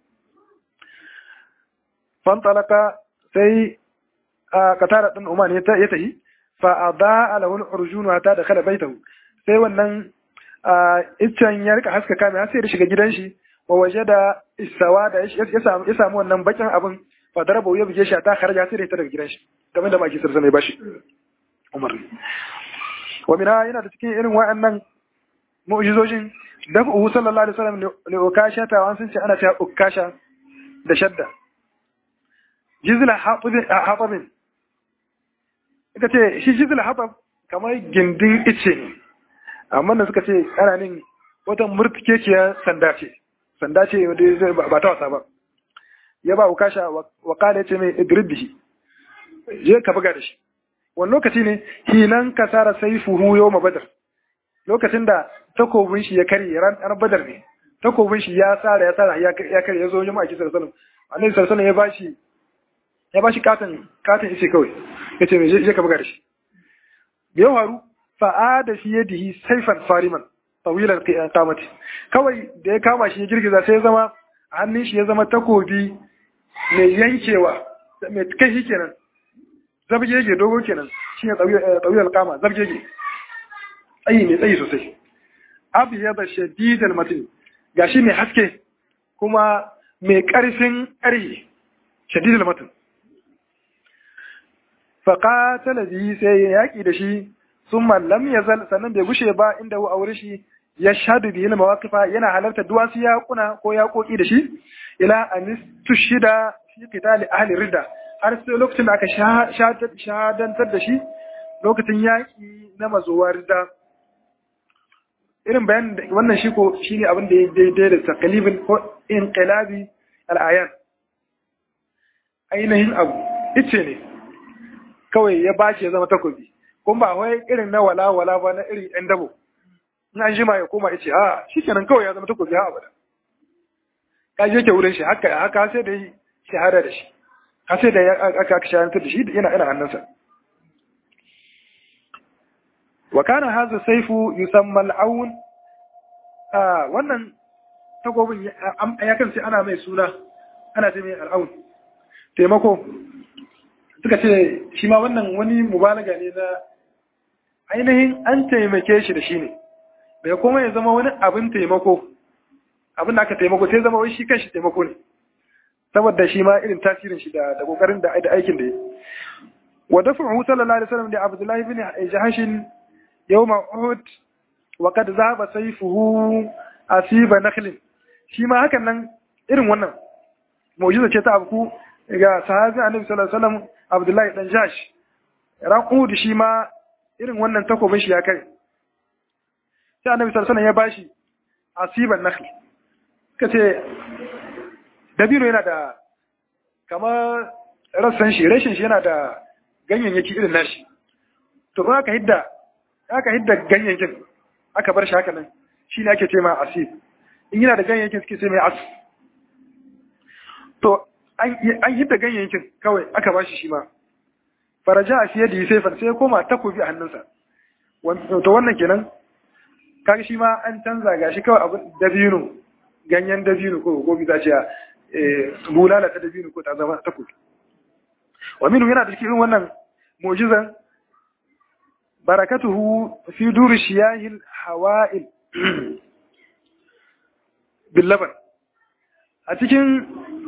fantalaka sai katara din Umar ya tahi fa adaa lahu al-urjun hatta dakhala baitahu sai wannan iccen ya rika haskaka mai sai ya shiga gidan shi wa wajada isawa da ya samu ya samu wannan bakin abin fa daraba ya buge shi ta kharaja sai ya daga gidan shi kamar da maki sarsa mai bashi Umar wa mina yana da cikin irin wa'annan mu'jizojin da ku sallallahu alaihi wasallam ne ukasha ta wan sun ce ana cewa ukasha da shadda jizla hatabin ita ce shi jizla hatab kamar gindin ice ne amma da suka ce ana nin wata murtukekiyar sanda ce sanda ce wanda ba ta wasa ba ya ba ukasha wa kada ce mai idrib bihi je ka buga da shi wani lokaci ne hinan kasara saifuhu yawma badar lokacin da takobin shi ya karye ran badar ne takobin shi ya tsara ya tsara ya karye ya zo jama'a ki sallallahu alaihi wasallam ya bashi ya bashi katin katin ice kawai yace me je ka buga da shi me ya faru fa'ada fi yadihi sayfan fariman tawilan qamati kawai da ya kama shi ya girgiza sai ya zama hannun shi ya zama takobi mai yankewa mai kai shi kenan zabgege dogo kenan shine tawilan qama zabgege tsayi mai tsayi sosai abu ya da shadidan mutum gashi mai haske kuma mai ƙarfin ƙarfi shadidan mutum faƙatala biyi sai ya yaƙi da shi sun mallam ya zal sannan bai gushe ba inda a wuri shi ya shaɗu biyu na mawaƙifa yana halarta duwatsu yaƙuna ko yaƙoƙi da shi ila anis tushida fi qitali ahli ridda har sai lokacin da aka shahadantar da shi lokacin yaƙi na mazuwa ridda irin bayan wannan shi ko shine abin da ya daidai da takalibin ko inqilabi al'ayan ainihin abu ice ne kawai ya bashi ya zama takobi kuma ba wai irin na wala wala ba na irin yan dabo in an jima ya koma ice a shikenan kawai ya zama takobi ha abada ka je ke wurin shi haka haka sai da shahada da shi har sai da aka aka shahadantar da shi yana ina hannunsa wa kana hadha sayfu yusamma al-aun wannan takobin ya kan sai ana mai suna ana ce mai al-aun taimako suka ce shi ma wannan wani mubalaga ne na ainihin an taimake shi da shi ne bai kuma ya zama wani abin taimako abin da aka taimako sai zama wai shi kan shi taimako ne saboda shi ma irin tasirin shi da kokarin da aikin da ya wa dafa'u sallallahu alaihi wasallam da Abdullahi bin Jahashin yawma Uhud wa kad zahaba sayfuhu asiba nakhlin shi ma hakan nan irin wannan mu'jiza ce ta abu ga sahabi annabi sallallahu alaihi wasallam Abdullahi dan Jash ran Uhud shi ma irin wannan takobin shi ya kai sai annabi sallallahu alaihi wasallam ya bashi asiban nakhl kace dabino yana da kamar rassan shi rashin shi yana da ganyayyaki irin nashi to kuma aka hidda aka hidda ganyayyakin aka bar shi haka nan shi ne ake ce ma asib in yana da ganyayyakin suke ce mai as to an hidda ganyayyakin kawai aka ba shi shi ma faraja a fiye da yi sai sai koma takobi a hannunsa to wannan kenan kaga shi ma an canza ga shi kawai abin dabino ganyen dabino ko gobi za ce bulala ta dabino ko ta zama takobi wa minu yana da cikin wannan mu'jizan barakatuhu fi duri shiyahil hawa'il billaban a cikin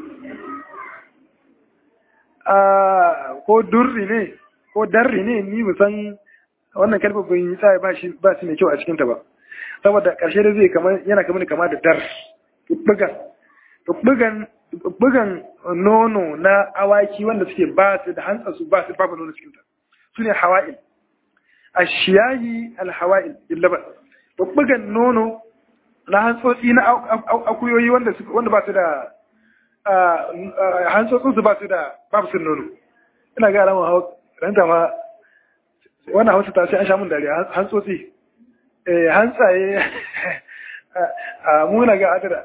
ko durri ne ko darri ne ni musan wannan kalmar bai yi tsaye ba shi ba shi mai kyau a cikinta ba saboda ƙarshe da zai kamar yana kamar kama da dar bugan bugan bugan nono na awaki wanda suke ba su da hantsa su ba su babu nono cikin ta su ne hawa'il ashiyayi alhawa'il illaban bugan nono na hantsotsi na akuyoyi wanda wanda ba su da hantsotsin su ba su da babu su nono ina ga alamun hawa ranta ma wannan hausa ta sai an sha mun dariya hantsotsi eh hantsaye a muna ga adara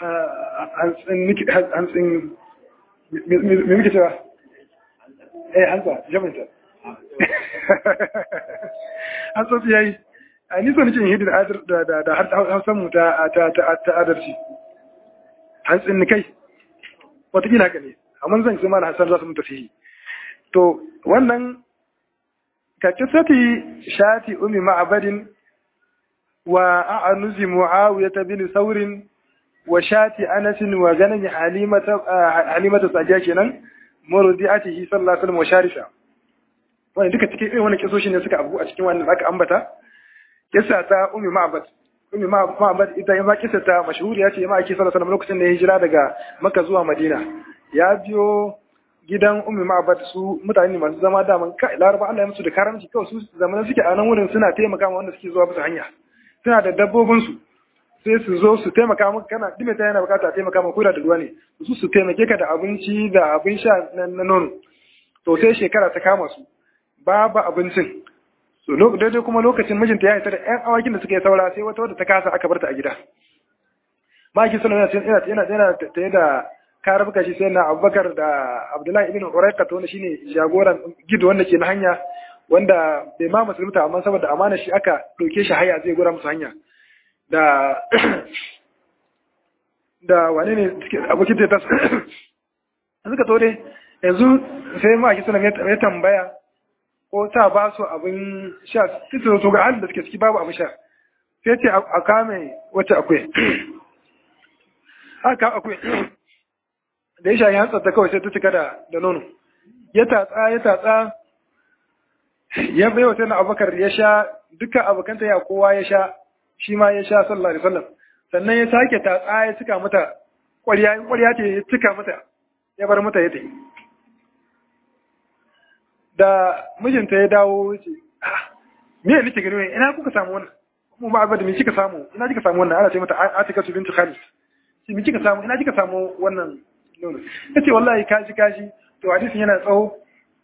hantsin me muke cewa eh hantsa jaminta hantsotsi yayi a ni so nake yin da da har hausan mu ta ta adarci hantsin ni kai wataƙila haka ne amma zan ce mana hasan za su mun tafi to wannan ka kisati shati umi ma'abadin wa a'anuzi muawiyah bin saurin wa shati anas wa ganin halimata halimata sadiya kenan murdiatihi sallallahu alaihi wasallam wa sharisha wannan duka cikin irin wannan kisoshi ne suka abu a cikin wannan aka ambata kissa ta umi ma'abad umi ma'abad ita ya ma kissa ta mashhuriya ce ma ake sallallahu alaihi wasallam lokacin da ya hijira daga makka zuwa madina ya biyo gidan ummi ma'abad su mutane masu zama daman kai laraba Allah ya musu da karamci kawai su zamanin suke a nan wurin suna taimaka ma wanda suke zuwa bisa hanya suna da dabbobin su sai su zo su taimaka maka kana dime ta yana bukata a taimaka maka koda da ruwa ne su su taimake ka da abinci da abin sha na nono to sai shekara ta kama su babu abincin so daidai kuma lokacin mijinta ya isa da ƴan awakin da suka yi saura sai wata wadda ta kasa aka bar ta a gida maki suna yana yana yana tare da ka rabuka shi sai na abubakar da abdullahi ibn uraika to wanda shine jagoran gido wanda ke na hanya wanda bai ma musulunta amma saboda amana shi aka ɗauke shi haya zai gura musu hanya da da wane ne abokin ta tas suka to dai yanzu sai ma ake sunan ya tambaya ko ta ba su abin sha su to ga halin da suke ciki babu abin sha sai ce a kame wacce akwai haka akwai da ya shayi hantsar ta kawai sai ta cika da nono ya tatsa ya tatsa ya bai wa sayyidina abubakar ya sha dukkan abokanta ya kowa ya sha shi ma ya sha sallallahu alaihi wasallam sannan ya sake tatsa ya cika mata ƙwarya in ƙwarya ce ya cika mata ya bar mata ya tafi da mijinta ya dawo ya ce me ne nake gani ina kuka samu wannan mu ba abada me kika samu ina kika samu wannan ana ce mata Atika bintu Khalid shi me kika samu ina kika samu wannan nono yace wallahi kaji kaji to hadisin yana tsawo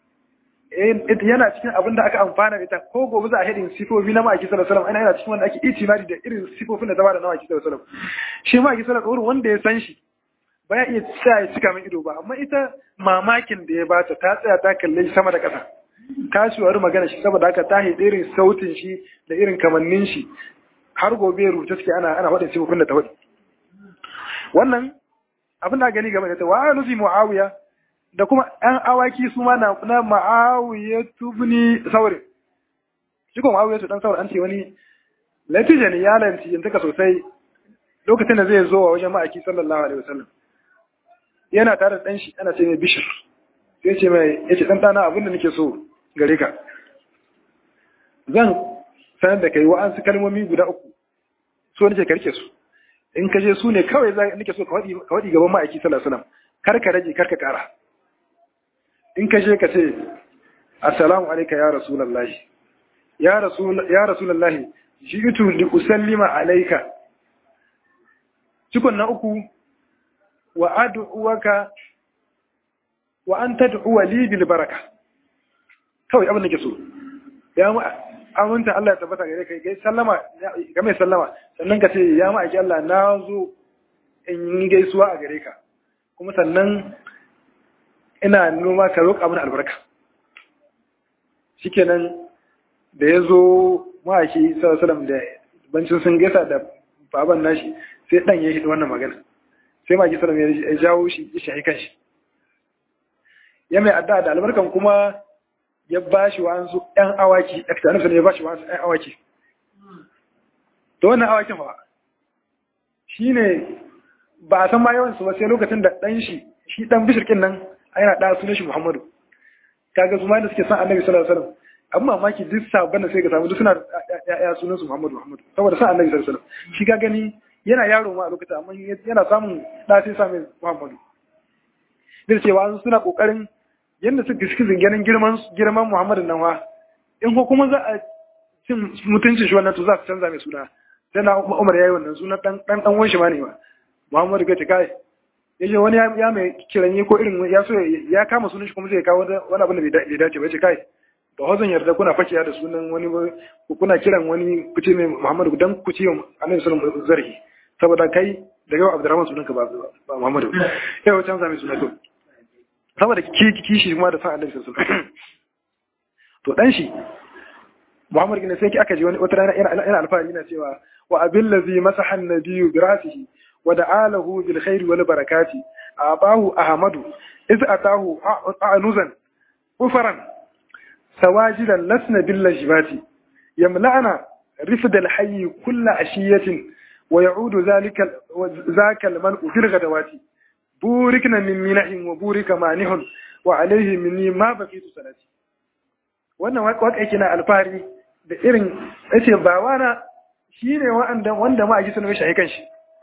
yana cikin abin da aka amfana da ita ko gobe za a hedin sifofi na ma'aiki sallallahu alaihi wasallam yana cikin wanda ake itimadi da irin sifofin da zama da na ma'aiki sallallahu alaihi wasallam shi ma'aiki sallallahu alaihi wanda ya san shi ba ya iya sa ya cika min ido ba amma ita mamakin da ya bata ta tsaya ta kalle shi sama da ƙasa ta shi wari magana shi saboda haka ta haɗe irin sautin shi da irin kamannin shi har gobe rubuta suke ana ana faɗin sifofin da ta faɗi wannan abin da gani game da ta wa nufi muawiya da kuma ɗan awaki su ma na na muawiya tubni saurin shi kuma muawiya dan saurin an ce wani latija ne ya lanci yin taka sosai lokacin da zai zo wa wajen ma'aiki sallallahu alaihi wasallam yana tare da ɗan shi ana ce mai bishir sai ce mai ya ce ɗan ɗana abin da nake so gare ka zan sanar da kai wa'ansu kalmomi guda uku so nake karke su in ka je su ne kawai za nake so ka waɗi gaban ma'aiki sallallahu alaihi wasallam kar ka rage kar ka ƙara in ka je ka ce assalamu alayka ya rasulullahi ya rasul ya rasulullahi ji'tu li usallima alayka cikon na uku wa ad'uwaka wa an tad'u li bil baraka kawai abin da ke so ya mu aminta Allah ya tabbata gare kai gai sallama ga mai sallama sannan ka ce ya mu aiki Allah na zo in yi gaisuwa a gare ka kuma sannan ina noma ka roƙa mana albarka shikenan da ya zo ma'aiki sallallahu da bancin sun gaisa da baban nashi sai dan ya hidi wannan magana sai ma'aiki sallallahu ya jawo shi ya shahi kanshi ya mai addu'a da albarkan kuma ya ba shi wa'ansu ‘yan awaki, ɗakta nufin ya ba shi wa'ansu ‘yan awaki. Da wannan awakin ba, shi ne ba a san ma yawansu ba sai lokacin da ɗan shi, shi ɗan bishirkin nan a yana ɗaya sunan shi Muhammadu. Kaga su ma da suke san annabi sallallahu alaihi wasallam an mamaki duk sabon da sai ka samu duk suna ya sunan su Muhammadu Muhammadu saboda sa Annabi sallallahu alaihi wasallam shi ka gani yana yaro ma a lokacin amma yana samun da sai sa mai Muhammadu da cewa suna kokarin yadda suka shi zinganin girman girman Muhammadu nan wa in ko kuma za a cin mutuncin shi wannan to za su canza mai suna sai na Umar yayi wannan suna dan dan dan wanshi ma ne ma Muhammadu ga kai yace wani ya mai kiranye ko irin ya so ya kama sunan shi kuma zai kawo wani abin da bai dace ba yace kai ba hozan yarda kuna fakiya da sunan wani kuna kiran wani kuce mai Muhammadu dan kuce Annabi sallallahu alaihi wasallam zarhi saboda kai da yau Abdurrahman sunanka ba ba Muhammadu yau canza mai sunan to saboda kishi kuma da san Annabi sallallahu alaihi wasallam to dan shi Muhammad bin sai aka ji wani wata rana ina alfahari na cewa wa abil ladhi masaha an-nabiyyu bi rasihi wa da'alahu bil khairi wal barakati abahu ahmadu iz atahu anuzan ufaran sawajidan lasna bil lajibati yamla'ana rifd al hayy kull ashiyatin wa ya'udu zalika zaka al mal'u fil ghadawati burikna min minahin wa burika manihun wa alayhi minni ma baqitu salati wannan waka yake na alfahari da irin yace bawana shine wanda wanda ma aji sunan shi kanshi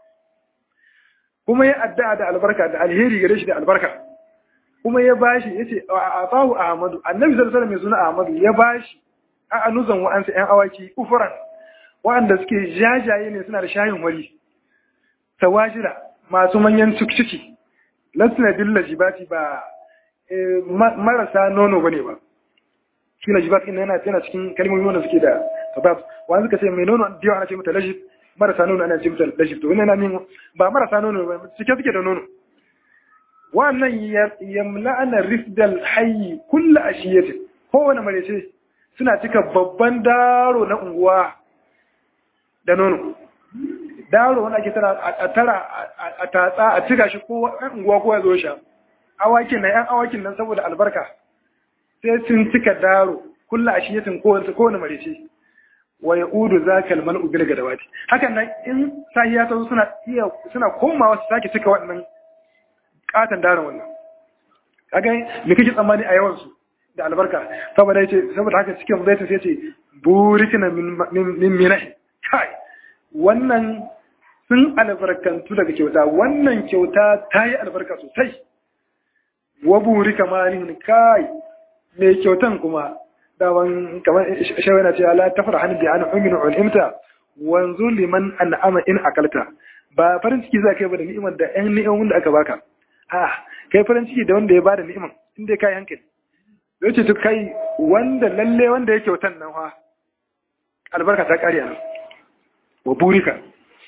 kuma ya addu'a da albarka da alheri gare shi da albarka kuma ya bashi yace afahu ahmadu annabi sallallahu alaihi wasallam mai ahmadu ya bashi a anuzan wa'ansa yan awaki ufuran wa'anda suke jajaye ne suna da shayin wari tawajira masu manyan ciki lasna billahi bati ba marasa nono bane ba shi lajibat ɗin yana yana cikin kalmomi wanda suke da sabab wani suka ce mai nono da yawa ana ce mata lajib marasa nono ana ce mata lajib to wannan yana ba marasa nono ba cike suke da nono wannan yamla'ana rifdal hayyi kullu ashiyati kowane marece suna cika babban daro na unguwa da nono daro wanda ake tara a tara a tatsa a cika shi ko unguwa ko ya zo sha awakin nan yan awakin nan saboda albarka sai sun cika daro kulla a shiyatin kowace kowane marice wa ya udu za ka alman ubil ga dawati hakan nan in sahiya ta suna iya suna komawa su sake cika wannan katon daron wannan kaga me kake tsammani a yawan su da albarka saboda yace saboda haka cikin baita sai ce burikina min min minahi kai wannan sun albarkantu daga kyauta wannan kyauta ta yi albarka sosai wa burika malin kai mai kyautan kuma dawan kamar shawai na cewa la tafra hannu bi an uminu ulimta wanzu liman an'ama in akalta ba farin ciki za kai ba da ni'imar da ƴan ni'imar da aka baka a kai farin ciki da wanda ya bada ni'imar inda kai hankali zai ce to kai wanda lalle wanda ya kyautan nan fa albarka ta kare nan wa burika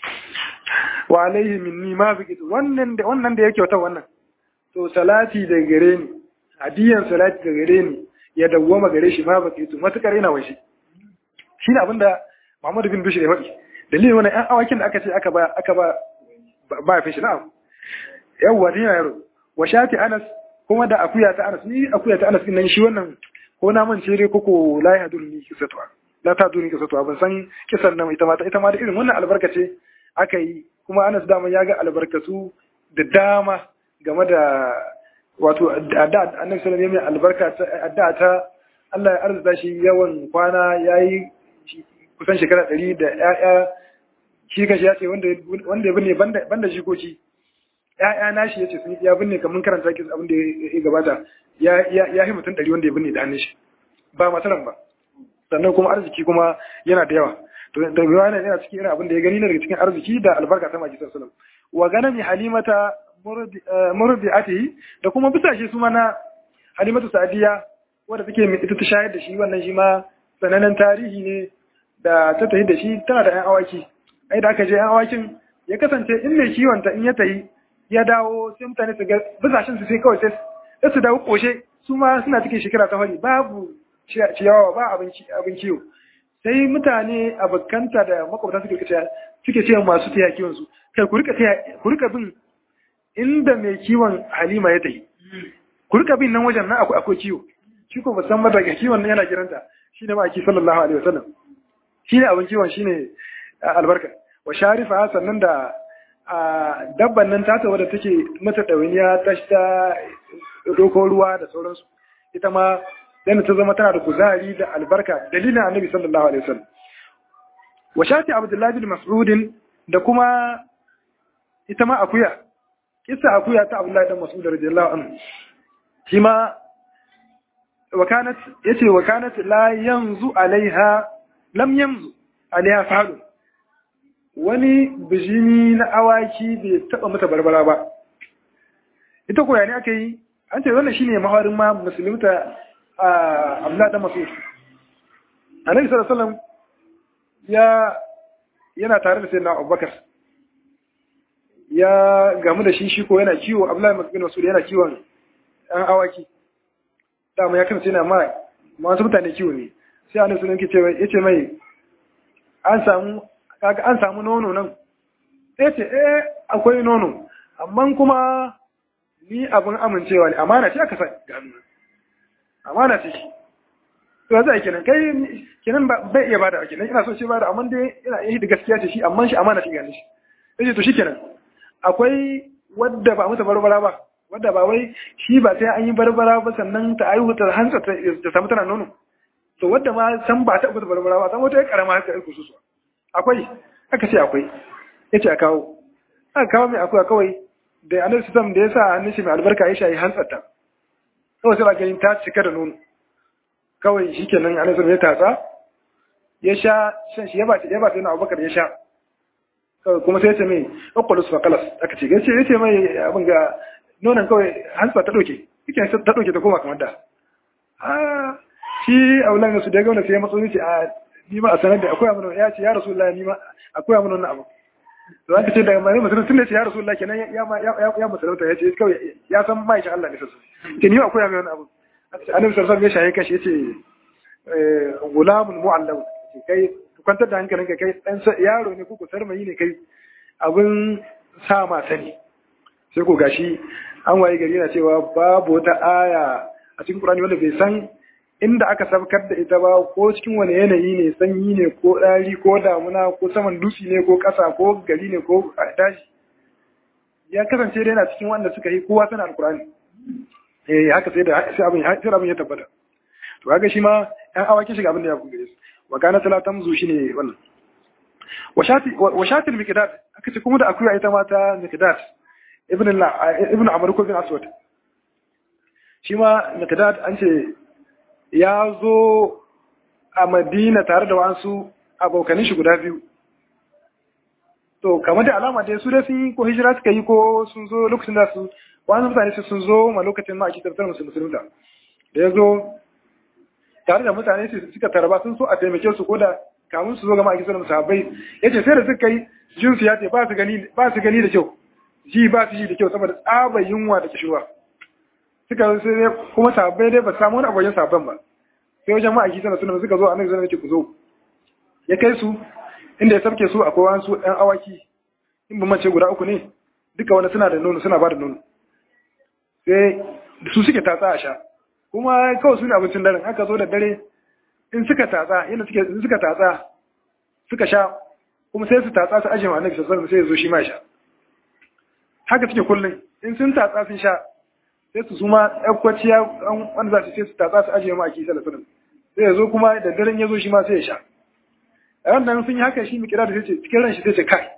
wa alaihi minni ma biqit wannan da wannan da ya kyautan wannan to salati da gare ni hadiyan salati da gare ni ya dawwama gare shi ma ba ke tu matukar yana washe shi ne abinda Muhammadu bin Bishir ya faɗi dalilin wannan ƴan awakin da aka ce aka ba aka ba ba fi shi na'am yawwa dina yaro wa shati Anas kuma da akuya ta Anas ni akuya ta Anas din nan shi wannan ko na man cire ko ko la ya dun ni kisatuwa la ta dun ni kisatuwa ban san kisan nan ita ma ita ma da irin wannan albarka ce aka yi kuma Anas dama ya ga albarkatu da dama game da wato adda annabi sallallahu alaihi wasallam albarka ta adda ta Allah ya arzuta shi yawan kwana yayi kusan shekara 100 da ƴaƴa shi kashi ya ce wanda wanda ya binne banda banda jikoki ƴaƴa nashi yace sun ya binne kamar karanta ki abin da ya gabata ya ya ya yi mutum 100 wanda ya binne da hannun shi ba masaran ba sannan kuma arziki kuma yana da yawa to da yana yana cikin irin abin da ya gani ne daga cikin arziki da albarka ta maki sallallahu alaihi wasallam wa ganami halimata murdi'atihi da kuma bisa shi su mana halimatu sa'diya wadda take ita ta shayar da shi wannan shi ma sanannen tarihi ne da ta tafi da shi tana da 'yan awaki ai da aka je 'yan awakin ya kasance in mai kiwon ta in ya tafi ya dawo sai mutane su ga bisashen su sai kawai sai su dawo koshe su ma suna cikin shekara ta fari babu ciyawa ba abin kiwo sai mutane abokanta da makwabta suke ce suke ce masu taya kiwon su kai ku rika ku rika bin inda mai kiwon halima ya tafi ku rika bin nan wajen nan akwai akwai kiwo shi ko musamman daga kiwon nan yana kiranta shi ne ma'aiki sallallahu alaihi wasallam shi ne abin kiwon shi ne albarka wa sharifa sannan da dabban nan tata wadda take mata ɗawainiya ta ta doko ruwa da sauransu ita ma dan ta zama tana da kuzari da albarka dalilin annabi sallallahu alaihi wasallam wa shati abdullahi bin mas'ud da kuma ita ma akuya kisa akuya ta abdullahi dan mas'ud radiyallahu anhu shi ma wakanat yace wakanat la yanzu alaiha lam yanzu alaiha fa'alu wani bijimi na awaki bai taba mata barbara ba ita koya ne aka yi an ce wannan shine mahawarin ma musulunta a abdullahi dan mas'ud annabi sallallahu alaihi wasallam ya yana tare da sayyidina abubakar ya gamu da shi shi ko yana kiwo abdullahi bin mas'ud yana kiwon an awaki dama ya kasance yana ma masu mutane kiwo ne sai annabi sallallahu alaihi wasallam yace mai an samu kaga an samu nono nan sai ce eh akwai nono amma kuma ni abin amincewa ne amana ce aka sa gano amana ce shi to za a kenan kai kenan bai iya bada kenan ina so ce bada amma dai ina yi da gaskiya ce shi amma shi amana ce gane shi sai to shi kenan akwai wadda ba mata barbara ba wadda ba wai shi ba sai an yi barbara ba sannan ta aihu ta hantsa ta samu tana nono to wadda ma san ba ta mata barbara ba san wata karama haka ai kususu akwai aka ce akwai yace a kawo aka kawo mai akwai kawai da annabi sallam da yasa hannun shi mai albarka ya shayi hantsarta kawai sai ba ganin ta cika da nono kawai shikenan annabi sallam ya tatsa ya sha shan shi ya ba ya ba sai na Abubakar ya sha kawai kuma sai ya ce mai aqulus fa qalas aka ce yace yace mai abin ga nonon kawai hantsa ta doke yake ta doke ta koma kamar da ah shi aulan su da gauna sai ya matso ni ce a ni ma a sanar da akwai amana ya ce ya rasulullahi ni ma akwai amana wannan abu to aka ce daga mai musulun tun da ce ya rasu Allah kenan ya ya musulunta ya ce kawai ya san ma'aikin Allah ne sassu ke ni akwai mai wani abu annabi sallallahu ya shaye kashi yace gulamun mu'allam kai kwantar da hankalinka kai dan yaro ne ko sarmayi ne kai abin sa mata ne sai ko gashi an waye gari yana cewa babu wata aya a cikin Qur'ani wanda bai san inda aka sabkar da ita ba ko cikin wani yanayi ne sanyi ne ko ɗari ko damuna ko saman dutse ne ko ƙasa ko gari ne ko daji ya kasance da yana cikin wanda suka yi kowa sana alkurani eh haka sai da sai abin sai abin ya tabbata to kaga shi ma ɗan awaki shiga abin da ya buge su wa kana talatan zu shine wannan wa shati wa shati al-miqdad aka ce kuma da akuya ita ma ta miqdad ibn ibn amr ko bin aswad shi ma miqdad an ce ya zo a madina tare da wasu abokanin shi guda biyu to kamar da alama dai su da sun yi ko hijira suka yi ko sun zo lokacin da su wani mutane su sun zo ma lokacin ma ake tabbatar musu musulunta da ya zo tare da mutane su suka tarba sun so a taimake su ko da kamun su zo ga ma'aikatan sallam sahabbai yace sai da suka yi jinsu ya ce ba su gani ba su gani da kyau ji ba su ji da kyau saboda tsabar yunwa da kishirwa suka sai kuma sahabbai dai ba su samu wani abokin sahabban ba sai wajen ma'aiki sana suna suka zo a nan zai ku zo ya kai su inda ya sabke su akwai wasu ɗan awaki in ban mace guda uku ne duka wani suna da nono suna ba da nono sai su suke tatsa a sha kuma kawai su ne abincin daren aka zo da dare in suka tatsa yadda suke in suka tatsa suka sha kuma sai su tatsa su ajiye ma annabi sallallahu alaihi sai ya zo shi ma sha haka suke kullum in sun tatsa sun sha sai su suma ɗaukwaciya wanda za su sai su tatsa su ajiye ma a kisa da sunan sai ya zo kuma da daren ya zo shi ma sai ya sha a wannan sun yi haka shi mai kira da sai ce cikin ran shi sai ce kai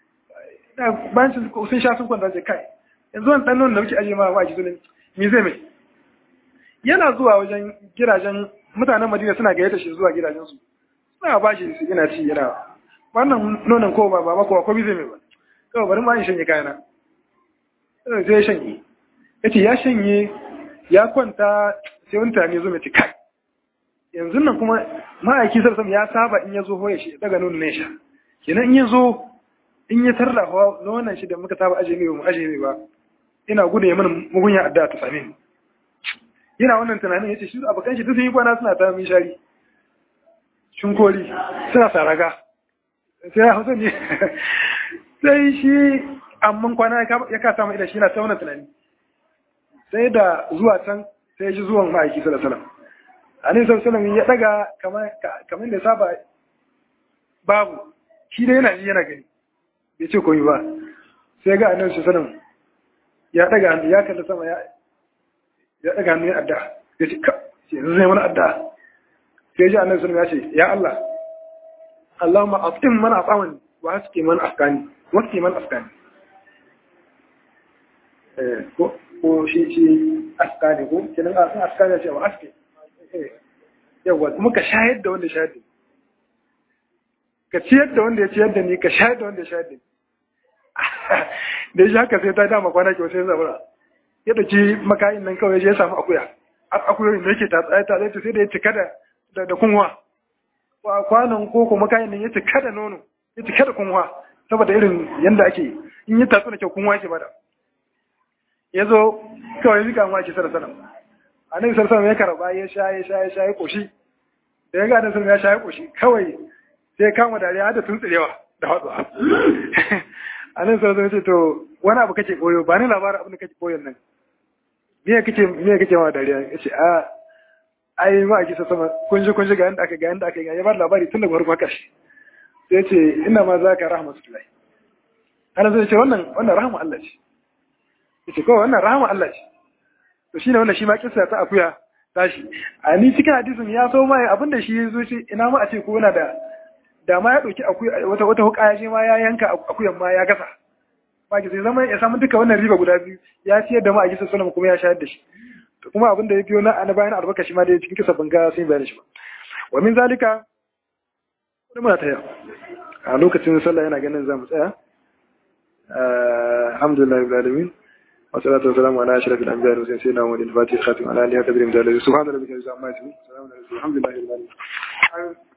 bayan sun sha sun kwanta ce kai yanzu wani ɗan da muke ajiye ma a kisa ne me zai mai yana zuwa wajen gidajen mutanen madina suna gayyata shi zuwa gidajensu suna ba shi su yana ci yana wannan nonon ko ba ba ko ko zai mai ba kawai bari ma in shanye kayana sai ya shanye ya ce ya shanye ya kwanta sai wani tani zo mai ci kai yanzu nan kuma ma'aiki sarsam ya saba in ya zo hoya shi daga nuna ne sha kenan in ya zo in ya tarda hawa nonon shi da muka saba aje mai ba mu aje mai ba ina gudu ya mana mugunya addu'a ta same ni yana wannan tunanin ya ce shi abokan shi duk sun yi kwana suna ta min shari shinkoli suna saraga sai ya hausa ne sai shi amman kwana ya kasa mai da shi na ta wannan tunani sai da zuwa can sai ya ji zuwan ma'aiki sallallahu alaihi wasallam annabi sallallahu alaihi ya daga kamar kamar da saba babu shi da yana ji yana gani bai ce komai ba sai ga annabi sallallahu alaihi ya daga hannu ya kalla sama ya ya daga hannu ya adda ya ce ka ce yanzu zai mana addu'a sai ji annabi sallallahu alaihi wasallam ya ce ya Allah Allahumma aftim man afamani wa haske man afkani wacce man afkani eh ko ko shi shi afkani ko kenan a san afkani ce wa aske yawa kuma ka shahid da wanda shahid ka ciyar da wanda ya ciyar da ni ka shahid da wanda ya shahid da ni da shi haka sai ta dama kwana kyau sai zabura ya dauki makayin nan kawai ya samu akuya akuyoyin da yake ta tsaye ta tsaye sai da ya cika da da kunwa kwanan koko makayin nan ya cika da nono ya cika da kunwa saboda irin yanda ake in yi tatsu da kyau kunwa ke bada ya zo kawai zika ma ke sana sana a nan sarsa ya karba ya sha ya sha ya sha ya koshi da ya ga nan ya sha ya koshi kawai sai ya kama dariya har da tuntsirewa da hatsuwa a nan sarsa ya ce to wani abu kake koyo ba ni labarin abin da kake koyon nan me kake me kake ma dariya ya ce a ai ma a kisa sama kun ji kun ji ga yanda aka ga yanda aka ga ya ba labari tun daga farko kashi sai ce ina ma za ka rahmatullahi ana zai ce wannan wannan rahama Allah ce yace kawai wannan rahama Allah ce to shine wannan shi ma kissa ta akuya tashi a ni cikin hadisin ya so mai abinda shi ya zo shi ina ma a ce ko yana da da ma ya dauki akuya wata wata hukaya shi ma ya yanka akuyan ma ya gasa ba ki sai zama ya samu duka wannan riba guda biyu ya ciyar da ma a kisa sunan kuma ya shayar da shi to kuma abinda ya biyo na ana bayan albarka shi ma da cikin kisa banga sun bayar shi ba wa min zalika wani muna taya a lokacin sallah yana ganin za mu tsaya alhamdulillah rabbil alamin wa salatu wa salamu ala ashrafil anbiya wa sayyidina muhammadin fatih khatim ala alihi wa sahbihi subhana rabbika rabbil izzati amma yasifun salamun alhamdulillahi rabbil alamin